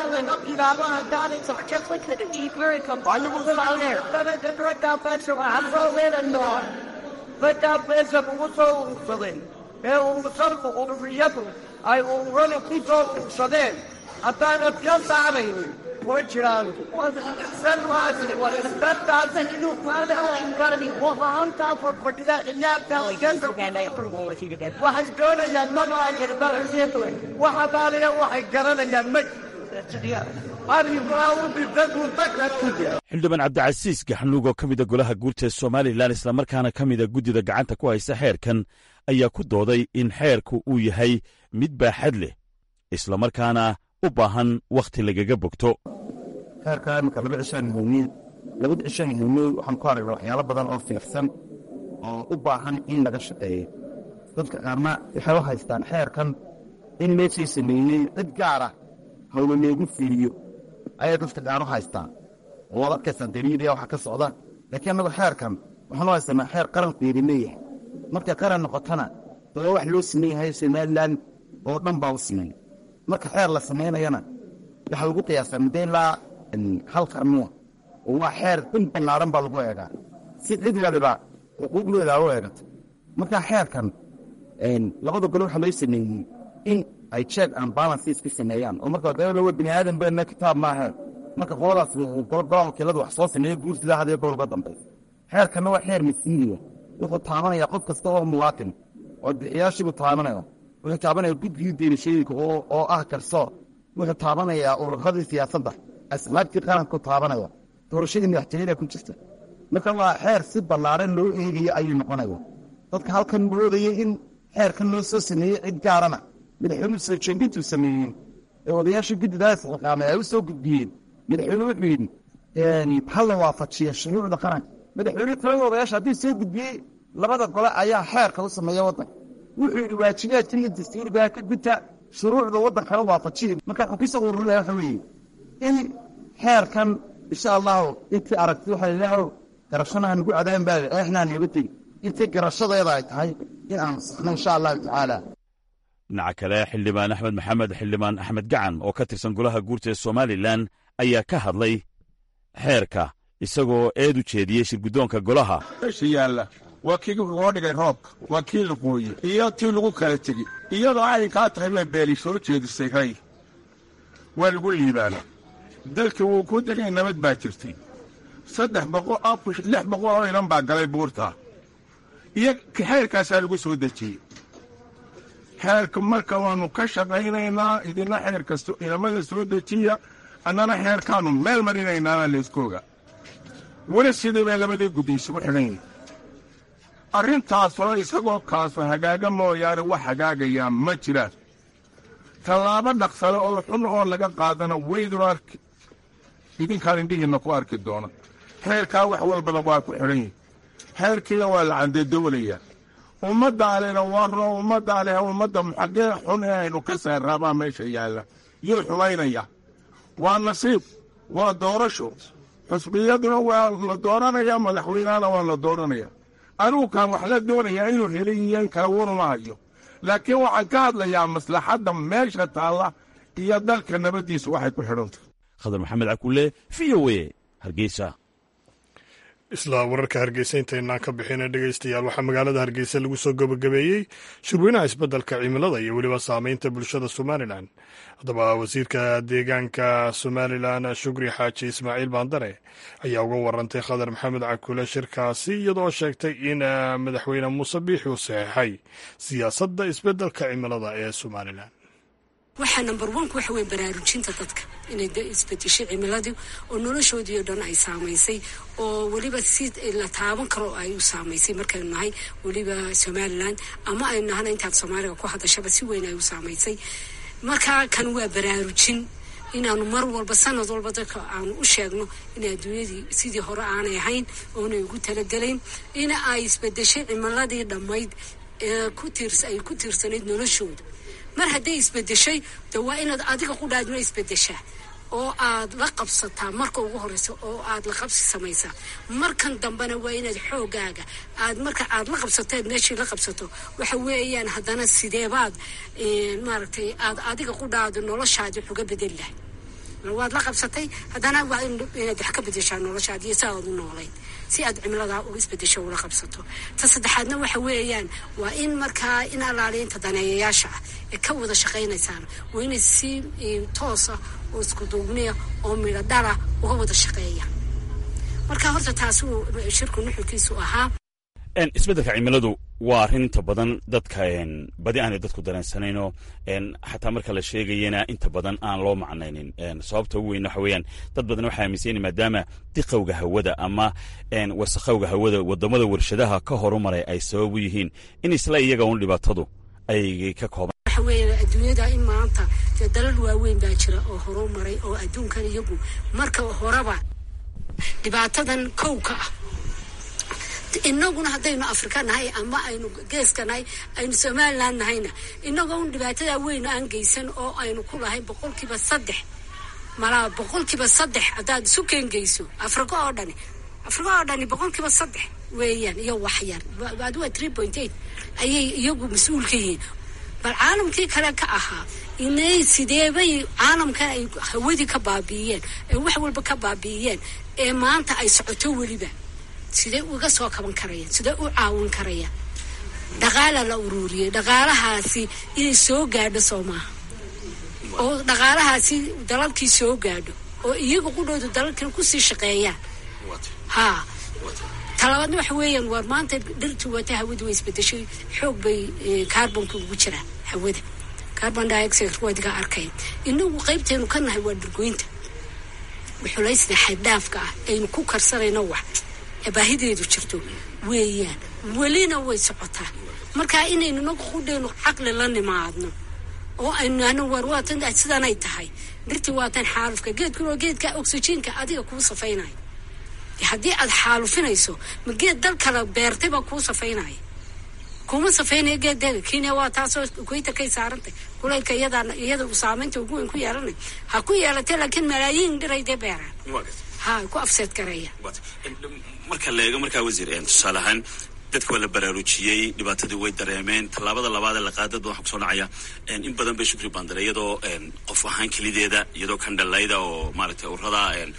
ee umusarku ururiyadu ay ururada ku soo ursadeen haddaana ka saaraynin way jiraan waxay doonayaan magaca waxadaaliya waxay garanayaan ma arrimaa u dhintay guntaka u jira xildhibaan cabdicasiis gaxnuug oo ka mida golaha guurta ee somalilan islamarkaana ka mida guddida gacanta ku haysa xeerkan ayaa ku dooday in xeerku uu yahay mid baaxad leh islamarkaana u baahan wakhti lagaga bogto xeerka iminka laba cishaan hawmiin labada cishaan hawmiin waxaan ku aragnaa waxyaalo badan oo fiirsan oo u baahan in laga shaqeeyo dadka qaarna waxay u haystaan xeerkan in meeshii sameeyey cid gaara hawla leegu fiiriyo ayay dadka qaar u haystaan oo waad arkaysaa daliiliya waxa ka socda laakiin annagu xeerkan waxaan u haysanaa xeer qaranku yidhi leeyahay markay qaran noqotona daba wax loo sameeyahay somalilan oo dhan baa u sameeya marka xeer la samaynayana waxaa lagu qiyaasaa muddo ilaa hal qarnuwa oo waa xeer in ballaaran baa lagu eegaa si cid waliba xuquuqdooda u eegato marka xeerkan labada gole waxaa loo sameeyey in ay check and balances ka sameeyaan oo marka dawla waa bini aadan bana kitaab maaha marka qoladaas golo golaha wakiiladu wax soo sameeya guurtida hadee golba dambaysa xeerkanna waa xeer masiiriya wuxuu taabanaya qof kasta oo muwaatin oo bixiyaashiibuu taabanaya wuxuu taabanaya guddigii deerashooyinka oo ah garsoor wuxuu taabanayaa ururadii siyaasadda asbaabtii qaranku taabanaya doorashadii madaxtooyada ku jirta marka waa xeer si ballaaran loo eegayo ayuu noqonaya dadka halkan moodaya in xeerkan loo soo sameeyey cid gaarana madaxweynuhu soo jeedintuu sameeyey ee odayaasha guddidaas xiqaamay ay u soo gudbiyeen madaxweyne wuxuu yidhi hal la waafajiya shuruucda qaranka madaxweyne talada odayaasha haddii soo gudbiyey labada gole ayaa xeerka u sameeya waddanka wuxuu yidhi waajibaadka iyo dastuurigaa ka gudta shuruucda waddankana waafajiya marka wuxuu kasoo ururinaya waxa weeye in xeerkan insha allahu intii aragti waxa ilaahow garashanaha nagu cadaaban baa eexnaa nooga tegi intii garashadeeda ay tahay in aan saxno insha allahu tacaala dhinaca kale xildhibaan axmed maxamed xildhibaan axmed gacan oo ka tirsan golaha guurta ee somalilan ayaa ka hadlay xeerka isagoo eed u jeediyey shirguddoonka golaha meesha yaalla waa kii loo dhigay roobka waa kii la qooye iyo tii lagu kala tegi iyadoo arrinkaa tahay baa beeli soo jeedisay ray waa lagu liibaana dalkii wuu ku degay nabad baa jirtay saddex boqol afar lix boqol oo inan baa galay buurta iyo xeerkaasaa lagu soo dejiyey xeerka marka waannu ka shaqaynaynaa idina xeer kasto inamada soo dejiya annana xeerkaannu meel marinaynaana layskooga weli sidii bay labadii guddi isugu xidhan yihin arrintaasoo isagoo kaaso hagaaga mooyaane wax hagaagayaa ma jiraan tallaabo dhaqsale oo xun oo laga qaadana weydun arki idinkaan indhihiinna ku arki doona xeerkaa wax walbada waa ku xidhan yihin xeerkiina waa la candedoolayaa ummaddaalena waa roo ummaddaale ummadda muxagee xun ee aynu ka saarraabaa meesha yaalla yuu xumaynaya waa nasiib waa doorasho xusbiyaduna waa la dooranayaa madaxweynahana waa la dooranaya anugukaan wax la doonayaa inuu helay iyan kala waruma hayo laakiin waxaan ka hadlayaa maslaxadda meesha taalla iyo dalka nabaddiisa waxay ku xidhantah khadar maxamed cakulle v o e hargeysa isla wararka hargeysa intaynaan ka bixina dhegeystayaal waxaa magaalada hargeysa lagu soo gabagabeeyey shirweynaha isbeddelka cimilada iyo weliba saameynta bulshada somalilan haddaba wasiirka deegaanka somalilan shukri xaaji ismaaciil baandare ayaa uga warantay khadar maxamed cakule shirkaasi iyadoo sheegtay in madaxweyne muuse biixi uu saxeixay siyaasadda isbeddelka cimilada ee somalilan waxaa number onku waxa weye baraarujinta dadka inay isbedeshay cimiladii oo noloshoodii oo dhan ay saamaysay oo weliba si la taaban karo ay u saamaysay markaynu nahay weliba somalilan ama aynu nahana intaad soomaaliga ku hadashaba si weyn ay u saamaysay marka kan waa baraarujin inaanu mar walba sanad walba dadka aanu u sheegno in adduunyadii sidii hore aanay ahayn oonay ugu talagelayn in ay isbedeshay cimiladii dhammayd ee ay ku tiirsanayd noloshooda mar hadday isbedeshay de waa inaad adiga qudhaadna isbedeshaa oo aad la qabsataa marka ugu horeysa oo aad la qabsi samaysaa markan dambena waa inaad xoogaaga aad marka aad la qabsateed meeshii la qabsato waxa weeyaan haddana sideebaad maaragtay aad adiga qudhaada noloshaadi wax uga bedeli lahay waad la qabsatay haddana waa inaad wax ka bedeshaa noloshaadi iyo si aad u noolayn si aad cimiladaa u isbedesho ula qabsato ta saddexaadna waxa weeyaan waa in markaa in alaaliinta daneeyayaasha ah ee ka wada shaqaynaysaan waa inay si toosa oo isku duubniya oo midho dhala uga wada shaqeeya marka horta taasi uu shirku nuxurkiisu ahaa isbeddelka cimiladu waa arrin inta badan dadka badi aanay dadku dareensanayno xataa marka la sheegayana inta badan aan loo macnaynin sababta ugu weyn waxa weeyaan dad badan waxay aaminsan maadaama diqowga hawada ama wasakhowga hawada wadamada warshadaha ka horumaray ay sabab u yihiin in isla iyaga un dhibaatadu ay ka kooban waxa weeye adduunyada in maanta dee dalal waaweyn baa jira oo horumaray oo adduunkan iyagu marka horeba dhibaatadan kow ka ah inaguna haddaynu afrika nahay ama aynu geeska nahay aynu somaliland nahayna inagoo un dhibaatada weyn aan geysan oo aynu ku lahay boqolkiiba saddex malaa boqolkiiba saddex haddaad isu keengeyso afrika oo dhani afrika oo dhani boqolkiiba saddex weeyaan iyo waxyar aduwa three point eight ayay iyagu mas-uul ka yihiin bal caalamkii kale ka ahaa inay sideebay caalamkan ay hawadii ka baabi'iyeen ee wax walba ka baabi'iyeen ee maanta ay socoto weliba sidee uga soo kaban karayaan sidee u caawin karayaan dhaqaala la ururiyey dhaqaalahaasi inay soo gaadho soo maaha oo dhaqaalahaasi dalalkii soo gaadho oo iyaga qudhooda dalalkina kusii shaqeeyaan haa talabaadna waxa weeyaan waar maanta dhirtu wata hawada way isbedeshay xoog bay carbonka ugu jiraan hawada carbon dioxide wadiga arkay inagu qaybteenu ka nahay waa dhirgoynta xulaysda xaddhaafka ah aynu ku karsanayno wax ee baahideedu jirto weeyaan welina way socotaa marka inaynu nagu qudhaynu caqli la nimaadno oo aynu ano war waatan sidanay tahay dhirtii waatan xaalufka geedkuna waa geedka oxygenka adiga kuu safaynayo haddii aad xaalufinayso ma geed dal kale beertay baa kuu safaynaya kuma safaynaya geedeeda kenya waa taasoo equatorkay saarantay kulaylka iyadaa iyada uu saamaynta ugu weyn ku yeelanay ha ku yeelatay laakiin malaayiin dhiray dee beeraan ha ku afseed garaya marka la eego markaa wasiir tusaale ahaan dadka waa la baraarujiyey dhibaatadii way dareemeen tallaabada labaad ee laqaadad badan waxaa kusoo dhacaya in badan bay shukri bandare iyadoo qof ahaan kelideeda iyadoo kandhalayda oo maaragtay urada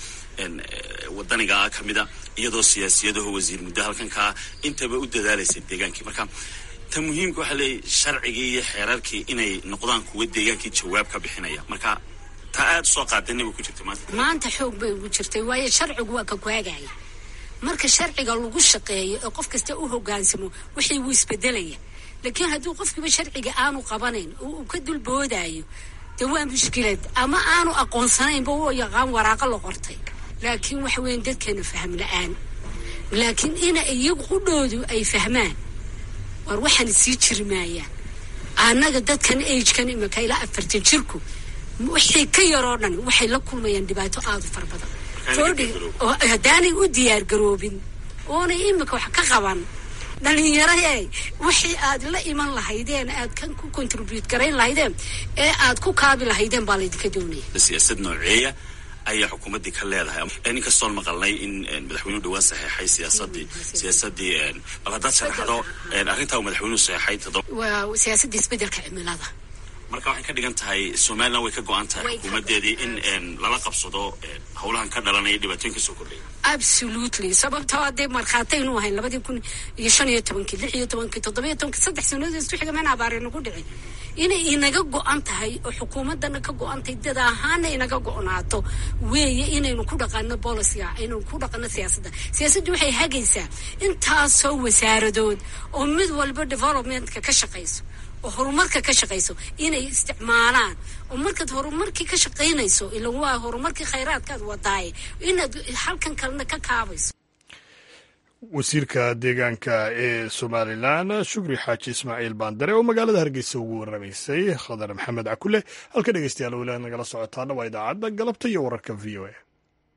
wadaniga ka mida iyadoo siyaasiyadaho wasiir muddo halkankaa intaba u dadaalaysay deegaankii marka ta muhiimka waxaa leeyahy sharcigii iyo xeerarkii inay noqdaan kuwa deegaankii jawaab ka bixinaya marka taa aada usoo qaadana way ku jirta maanta maanta xoog bay ugu jirtay waayo sharcigu waa ka kuhagaya marka sharciga lagu shaqeeyo ee qof kasta u hogaansamo wixii wuu isbedelaya laakiin hadduu qofkiiba sharciga aanu qabanayn oo uu ka dulboodayo dee waa mushkilad ama aanu aqoonsanaynba u yaqaan waraaqo la qortay laakiin waxa weyan dadkeena fahm la-aan laakiin ina iyagu qudhoodu ay fahmaan war waxaan sii jiri maayaan annaga dadkan agekan imika ilaa afartan jirku wixii ka yaroo dhan waxay la kulmayaan dhibaato aada u fara badan haddaanay u diyaar garoobin oonay imika wax ka qaban dhalinyaro e wixii aad la iman lahaydeen aad kan ku contribute garayn lahaydeen ee aad ku kaabi lahaydeen baa laydinka doonaya siyaasad nooceeya ayaa xukuumaddii ka leedahay inkastoon maqalnay in madaxweynuhu dhawaan saxeexay siyaasadii siyaasadii bal haddaad sharaxdo arrintaa uu madaxweynuhu saxeexay toddoba waa siyaasadda isbeddelka cimilada marka waxay ka dhigan tahay somalilan way ka go-an tahay xukuumaddeedii in lala qabsado howlahan ka dhalanaya dhibaatooyin ka soo kordhaya absolutely sababtoo hadee markhaataynu ahayn labadii kun iyo shan iyo tobankii lix iyo tobankii toddobiyo tobankii saddex sanadood isku xiga meen abaare nagu dhicin inay inaga go-an tahay oo xukuumaddana ka go-an tahay dad ahaana inaga go-naato weeye inaynu ku dhaqano boliciga inaynu ku dhaqano siyaasadda siyaasaddu waxay hagaysaa intaasoo wasaaradood oo mid walba developmentka ka shaqayso oo horumarka ka shaqayso inay isticmaalaan oo markaad horumarkii ka shaqaynayso ila waa horumarkii khayraadkaad wadaaye inaad halkan kalena ka kaabayso wasiirka deegaanka ee somalilan shukri xaaji ismaaciil baandare oo magaalada hargeysa ugu waramaysay khadar maxamed cakule halka dhegeystayaal weli nagala socotaana waa idaacadda galabta iyo wararka v o a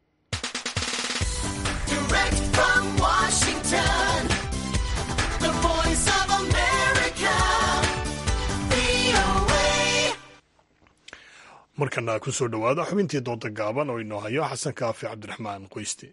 markana ku soo dhowaada xubintii dooda gaaban oo inoo hayo xasan kaafi cabdiraxmaan qoyste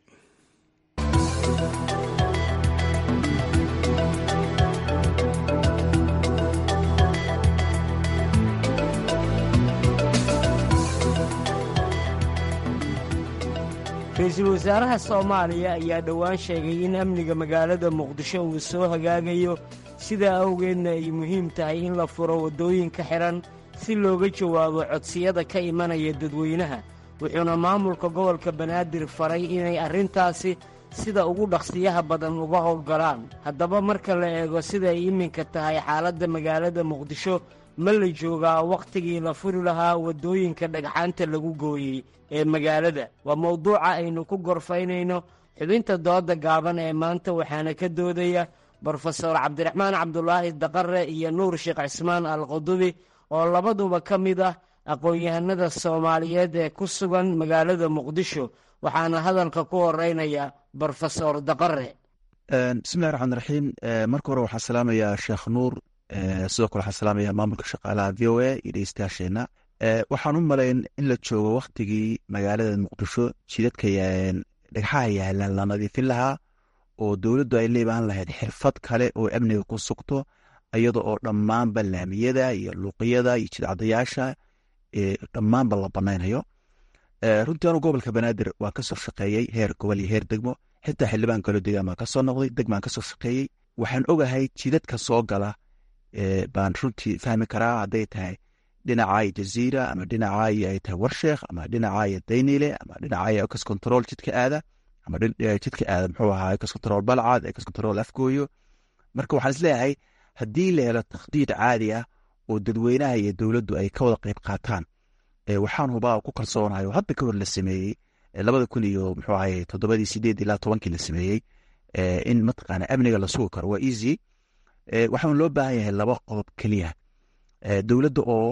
ra-iisul wasaaraha soomaaliya ayaa dhowaan sheegay in amniga magaalada muqdisho uu soo hagaagayo sidaa awgeedna ay muhiim tahay in la furo waddooyinka xidhan si looga jawaabo codsiyada ka imanaya dadweynaha wuxuuna maamulka gobolka banaadir faray inay arrintaasi sida ugu dhaqsiyaha badan uga howlgalaan haddaba marka la eego siday iminka tahay xaaladda magaalada muqdisho ma la joogaa wakhtigii la furi lahaa waddooyinka dhagxaanta lagu gooyey ee magaalada waa mawduuca aynu ku gorfaynayno xubinta dooda gaaban ee maanta waxaana ka doodaya brofesor cabdiraxmaan cabdulaahi daqare iyo nuur sheekh cismaan al qudubi oo labaduba ka mid ah aqoon-yahanada soomaaliyeed ee ku sugan magaalada muqdisho waxaana hadalka ku horeynaya brofesor daqare bismillahi raxmaan raxiim marka hore waxaa salaamayaa sheekh nuur sidoo kale waxaa salaamaya maamulka shaqaalaha v o a iyo dhegeystayaasheenna waxaan u malayn in la joogo wakhtigii magaalada muqdisho jidadka dhagxaha yaalaan la nadiifin lahaa oo dowladdu ay leebaan lahayd xirfad kale oo amniga ku sugto iyada oo dhammaanba laamiyada iyo luuqiyada iyo jidcadayaasha dhammaanba la banaynayo runtii anu gobolka banaadir waa kasoo shaqeeyey heer gobol iyo heer degmo xitaa xildhibaan kaloo degaan baan kasoo noqday degmaan kasoo shaqeeyey waxaan ogahay jidadka soo gala baan runtii fahmi karaa hadday tahay dhinacaayo jaziira ama dhinacaayo ay tahay warsheekh ama dhinacaayo daynile ama dhinacaayo ecos control jidka aada ama jidka aada muxuu ahaa ecos control balcad ecos control afgooyo marka waxaan isleeyahay haddii la helo takhdiid caadi ah oo dadweynaha iyo dowladdu ay ka wada qeyb qaataan waxaan hubaa ku kalsoonahay oo hadda ka hor la sameeyey labada kun iyo muxuu ahay toddobadii sideed ilaa tobankii la sameeyey in mataqaana amniga la sugi karo waa easy waxaan loo baahan yahay laba qodob keliya dowladda oo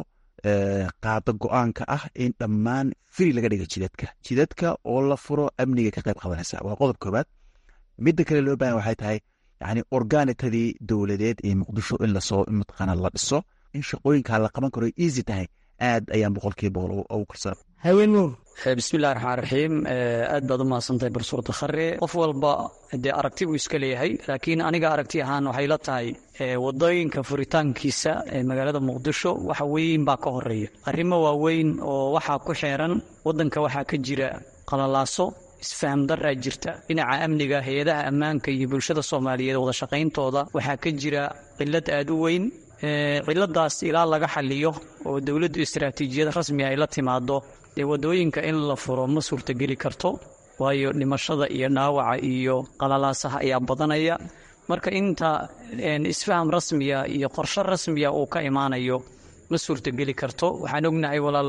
qaada go-aanka ah in dhammaan firi laga dhiga jidadka jidadka oo la furo amniga ka qayb qabanaysa waa qodob koobaad midda kale loo bahan waxay tahay yani organitadii dowladeed ee muqdisho in lasoo mataqaana la dhiso in shaqooyinkaa la qaban karo easy tahay aad ayaan boqolkiiba boqol ugu kalsoon haween nuur bismillahi raxmaan raxiim aad baad u mahadsantahay barsuur dakhare qof walba dee aragti buu iska leeyahay laakiin aniga aragti ahaan waxay la tahay wadooyinka furitaankiisa ee magaalada muqdisho waxa weyn baa ka horeeya arrimo waaweyn oo waxaa ku xeeran wadanka waxaa ka jira qalalaaso isfaham daraa jirta dhinaca amniga hay-adaha ammaanka iyo bulshada soomaaliyeed wada shaqayntooda waxaa ka jira cilad aad u weyn ciladaas ilaa laga xaliyo oo dowladdu istaraatiijiyad rasmi ay la timaado dee wadooyinka in la furo ma suurtageli karto waayo dhimashada iyo dhaawaca iyo qalalaasaha ayaa badanaya marka inta isfaham rasmiya iyo qorshe rasmiya uu ka imaanayo ma suurtageli karto waxaan ognahay walaal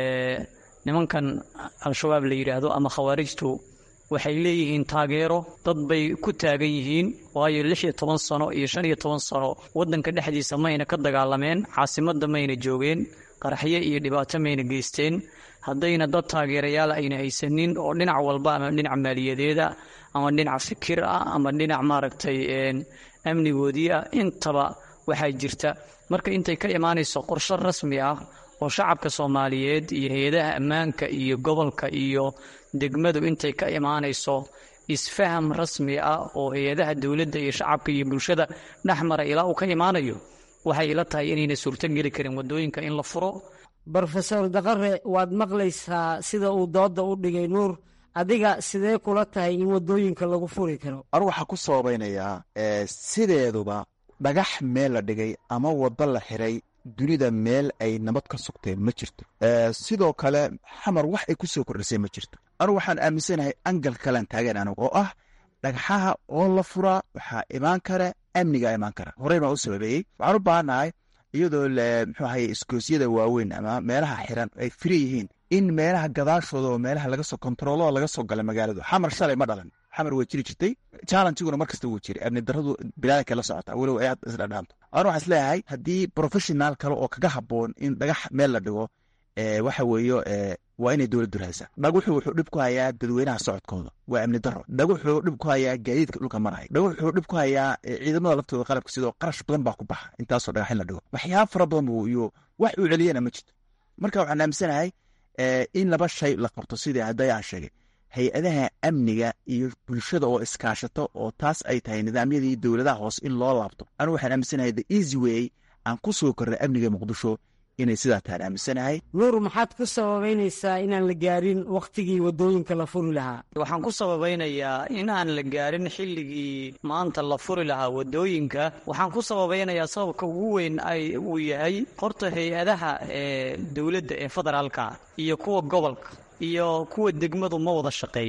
nimankan al-shabaab la yidhaahdo ama khawaarijtu waxay leeyihiin taageero dad bay ku taagan yihiin waayo lix iyo toban sano iyo shan iyo toban sano waddanka dhexdiisa mayna ka dagaalameen caasimadda mayna joogeen qaraxyo iyo dhibaato mayna geysteen haddayna dad taageerayaal ayna haysanin oo dhinac walba ama dhinac maaliyadeeda ama dhinac fikir ah ama dhinac maaragtay amnigoodii ah intaba waxaa jirta marka intay ka imaanayso qorshe rasmi ah oo shacabka soomaaliyeed iyo hay-adaha ammaanka iyo gobolka iyo degmadu intay ka imaanayso isfaham rasmi ah oo hay-adaha dowladda iyo shacabka iyo bulshada dhexmara ilaa uu ka imaanayo waxay ila tahay inayna suurtogeli karin wadooyinka in la furo brofesor daqare waad maqlaysaa sida uu dooda u dhigay nuur adiga sidee kula tahay in wadooyinka lagu furi karo anigu waxaa ku sababaynayaa sideeduba dhagax meel la dhigay ama waddo la xiray dunida meel ay nabad ka sugteen ma jirto sidoo kale xamar wax ay ku soo kordhisay ma jirto anugu waxaan aaminsanahay angal kalean taagan anigu oo ah dhagxaha oo la furaa waxaa imaan kara amniga imaan kara horey baan u sababeeyey waxaan u baahannahay iyadoo muxuu ahaye iskoosyada waaweyn ama meelaha xiran ay firi yihiin in meelaha gadaashooda oo meelaha laga soo kontaroolada laga soo gala magaaladu xamar shalay ma dhalan xamar way jiri jirtay challengiguna mar kasta wuu jiray amni daradu bilaadanka la socota weliba ay isdhadhaanto anu waxaan isleeyahay haddii professional kale oo kaga haboon in dhagax meel la dhigo waxa weeyo waa inay dowladdu raadsaa dhaguxu wuxuu dhib ku hayaa dadweynaha socodkooda waa amni daro dhaguxuu dhib ku hayaa gaadiidka dhulka maraya dhaguxuu dhib ku hayaa ciidamada laftooda qalabka sidoo qarash badan baa ku baxa intaasoo dhagax in la dhigo waxyaaba fara badan buu iyo wax uu celiyana ma jirto marka waxaan aaminsanahay in laba shay la qabto sidii hadday aan sheegay hay-adaha amniga iyo bulshada oo iskaashato oo taas ay tahay nidaamyadii dowladaha hoose in loo laabto anigu waxaan aaminsanahay the easy way aan ku soo kornay amniga muqdisho inay sidaa tahan aaminsanahay nuur maxaad ku sababaynaysaa inaan la gaarin wakhtigii wadooyinka la furi lahaa waxaan ku sababaynayaa inaan la gaarin xilligii maanta la furi lahaa wadooyinka waxaan ku sababaynayaa sababka ugu weyn ay uu yahay horta hay-adaha ee dowladda ee federaalka iyo kuwa gobolka iyo kuwa degmadu ma wada shaqeeyaan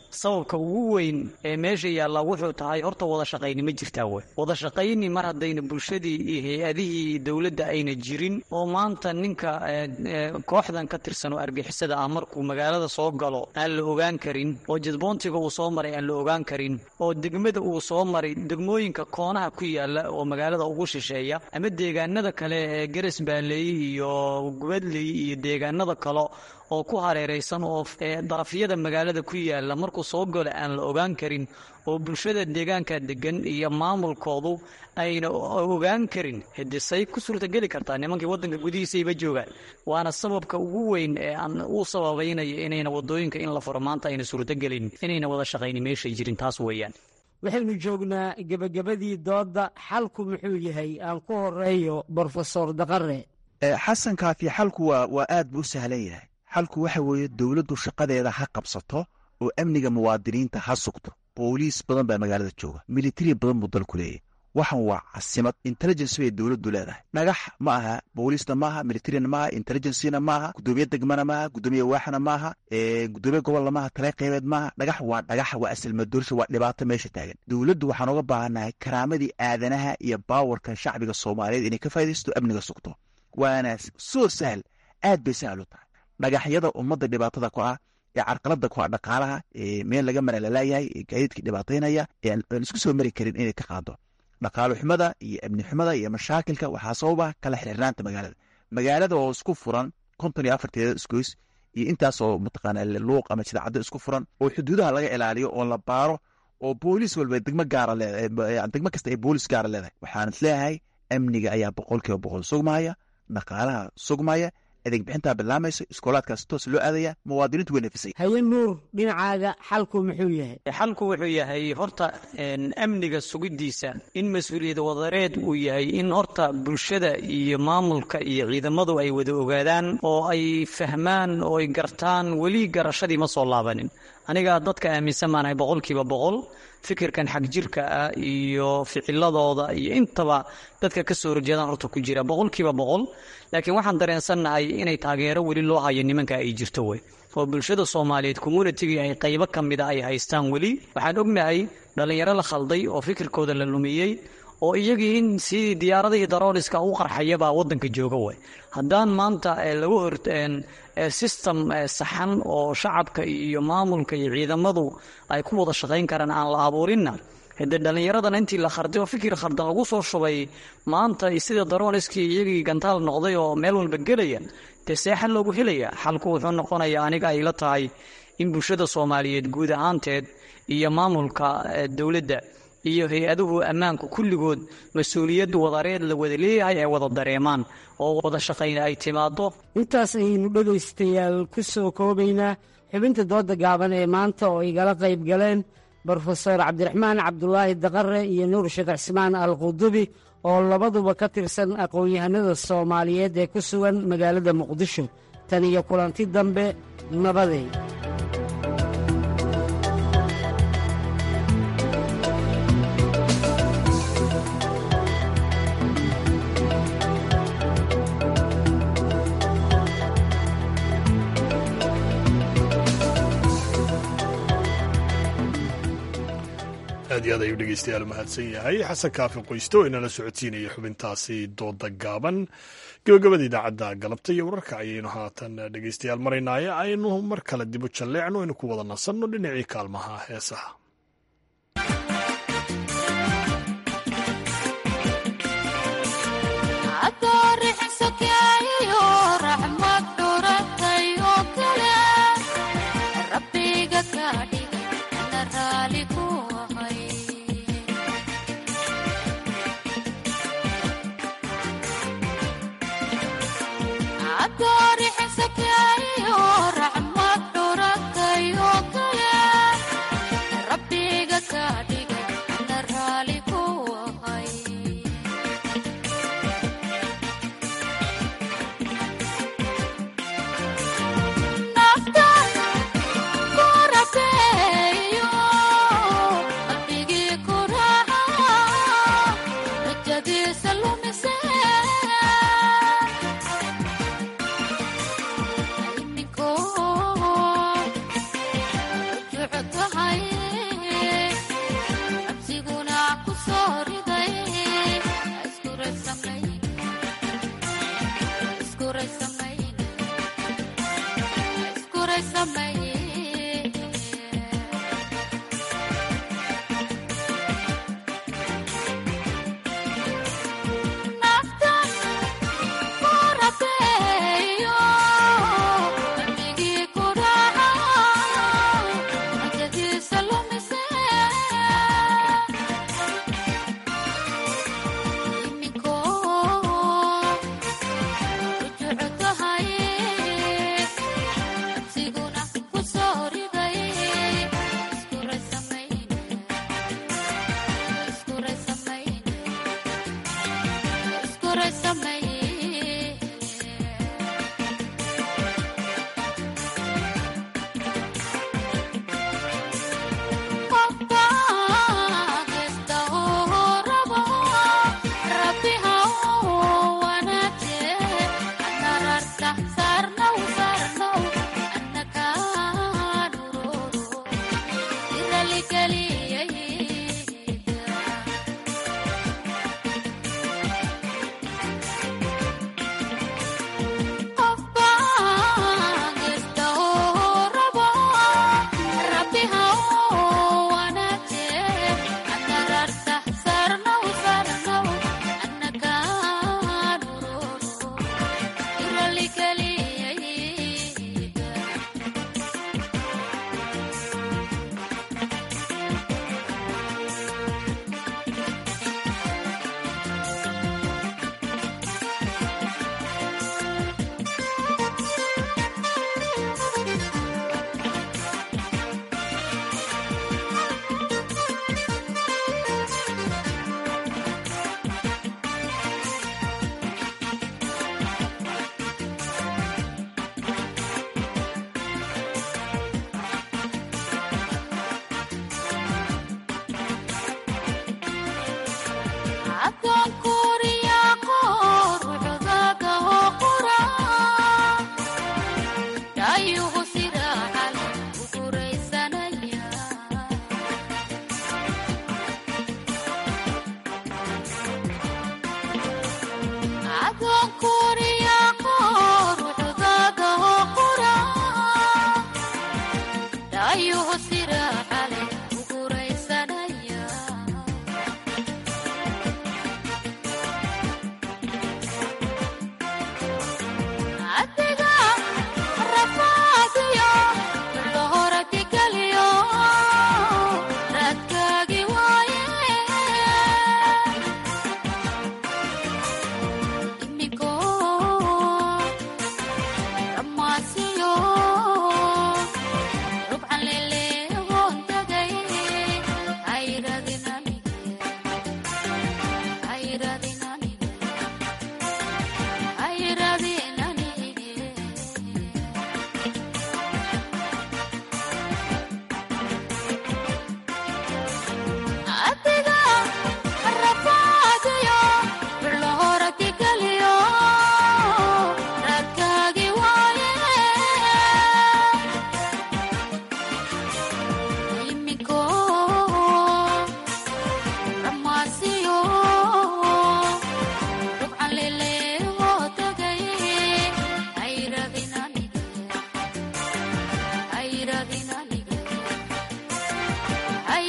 sababka ugu weyn ee meesha yaallaa wuxuu tahay horta wada shaqayni ma jirtaa wey wada shaqayni mar haddayna bulshadii iyo hay-adihii dowladda ayna jirin oo maanta ninka kooxdan ka tirsan oo argixisada ah markuu magaalada soo galo aan la ogaan karin oo jadboontiga uu soo maray aan la ogaan karin oo degmada uu soo maray degmooyinka koonaha ku yaala oo magaalada ugu shisheeya ama deegaanada kale ee garas baaleey iyo gubadley iyo deegaanada kale oo ku hareeraysan oo darafyada magaalada ku yaala markuu soo galo aan la ogaan karin oo bulshada deegaanka degan iyo maamulkoodu ayna ogaan karin hidisay ku suurtageli kartaa nimankii wadanka gudihiisayba joogaan waana sababka ugu weyn ee aan u sababaynaya inayna wadooyinka in la furo maanta ayna suurtagelin inayna wada shaqayni meeshay jirin taas weeyaan waxaynu joognaa gebagabadii doodda xalku muxuu yahay aan ku horeeyo brofesor daqare xasan kaafi xalku waa waa aad buu u sahlan yahay xalku waxa weeye dowladdu shaqadeeda ha qabsato oo amniga muwaadiniinta ha sugto booliis badan baa magaalada jooga militari badan buu dalku leeyahy waxan waa casimad intelligence bay dowladdu leedahay dhagax ma aha booliisna maaha militarina maaha intelligencena maaha gudoomiye degmana maaha gudoomiye waaxna maaha gudoomiye gobolna maaha tale qeybeed maaha dhagax waa dhagax waa asalmadoorsha waa dhibaato meesha taagan dowladdu waxaan uga baahannahay karaamadii aadanaha iyo baawarka shacbiga soomaaliyeed inay ka faa'idaysto amniga sugto waana soo sahal aad bay sahal u tahay dhagaxyada ummadda dhibaatada ku ah ee carqalada ku ah dhaqaalaha meel laga maralalayahay ee gaadiidka dhibaataynaya ee aan isku soo mari karin inay ka qaado dhaqaalo xumada iyo amni xumada iyo mashaakilka waxaa sababa kala xirxirnaanta magaalada magaalada oo isku furan konton iyo afarteeda isgoys iyo intaasoo mataqaana luuq ama jidacaddo isku furan oo xuduudaha laga ilaaliyo oo la baaro oo booliis walba degmo gaara leedahay degmo kasta ay booliis gaara leedahay waxaan isleeyahay amniga ayaa boqolkiiba boqol sugmaya dhaqaalaha sugmaya adeeg bixintaa bilaamayso iskoolaadkaas toos loo aadaya muwaadiniintu way nafisay haye nuur dhinacaaga xalku muxuu yahay xalku wuxuu yahay horta amniga sugiddiisa in mas-uuliyad wadareed uu yahay in horta bulshada iyo maamulka iyo ciidamadu ay wada ogaadaan oo ay fahmaan oo ay gartaan weli garashadii ma soo laabanin aniga dadka aaminsan baanahay boqolkiiba boqol fikirkan xag jirka ah iyo ficiladooda iyo intaba dadka ka soo horjeedaan horta ku jira boqolkiiba boqol laakiin waxaan dareensannahay inay taageero weli loo hayo nimanka ay jirto wey oo bulshada soomaaliyeed communitygii ay qaybo ka mida ay haystaan weli waxaan ognahay dhallinyaro la khalday oo fikirkooda la lumiyey oo iyagii in sidii diyaaradihii darooliska u qarxayabaa waddanka jooga way haddaan maanta lagu hor system saxan oo shacabka iyo maamulka iyo ciidamadu ay ku wada shaqayn karaan aan la abuurinna hade dhallinyaradana intii la kharday oo fikir khardan lagu soo shubay maanta sida darooliskii iyagii gantaal noqday oo meel walba gelaya dee seexan loogu helaya xalku wuxuu noqonayaa aniga ay la tahay in bulshada soomaaliyeed guud ahaanteed iyo maamulka dowladda iyo hay-aduhu ammaanku kulligood mas-uuliyaddu wadareed la wada leeyahay ay wada dareemaan oo wada shaqayna ay timaado intaas ayaynu dhegaystayaal ku soo koobaynaa xubinta dooda gaaban ee maanta oo igala qayb galeen brofesor cabdiraxmaan cabdulaahi daqare iyo nuur sheekh cismaan al qudubi oo labaduba ka tirsan aqoon-yahanada soomaaliyeed ee ku sugan magaalada muqdisho tan iyo kulanti dambe nabaday aad iyo aad ayuu dhegeystayaal mahadsan yahay xasan kaafi qoyste oo inala socodsiinaya xubintaasi dooda gaaban gabagabada idaacadda galabta iyo wararka ayaynu haatan dhegeystayaal maraynaaye aynu mar kale dibu jalleecno aynu ku wada nasanno dhinacii kaalmaha heesaha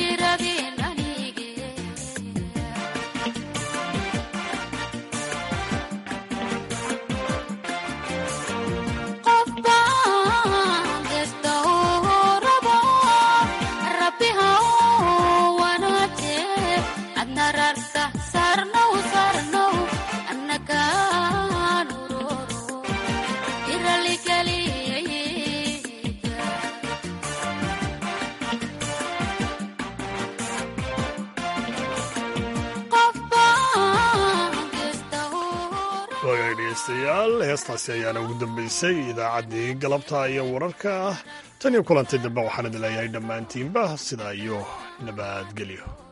wagaag dhegeystayaal heestaasi ayaana ugu dambeysay idaacaddii galabta iyo wararka ah tan iyo kulantay dambe waxaan idin leeyahay dhammaantiinba sidaa iyo nabadgelyo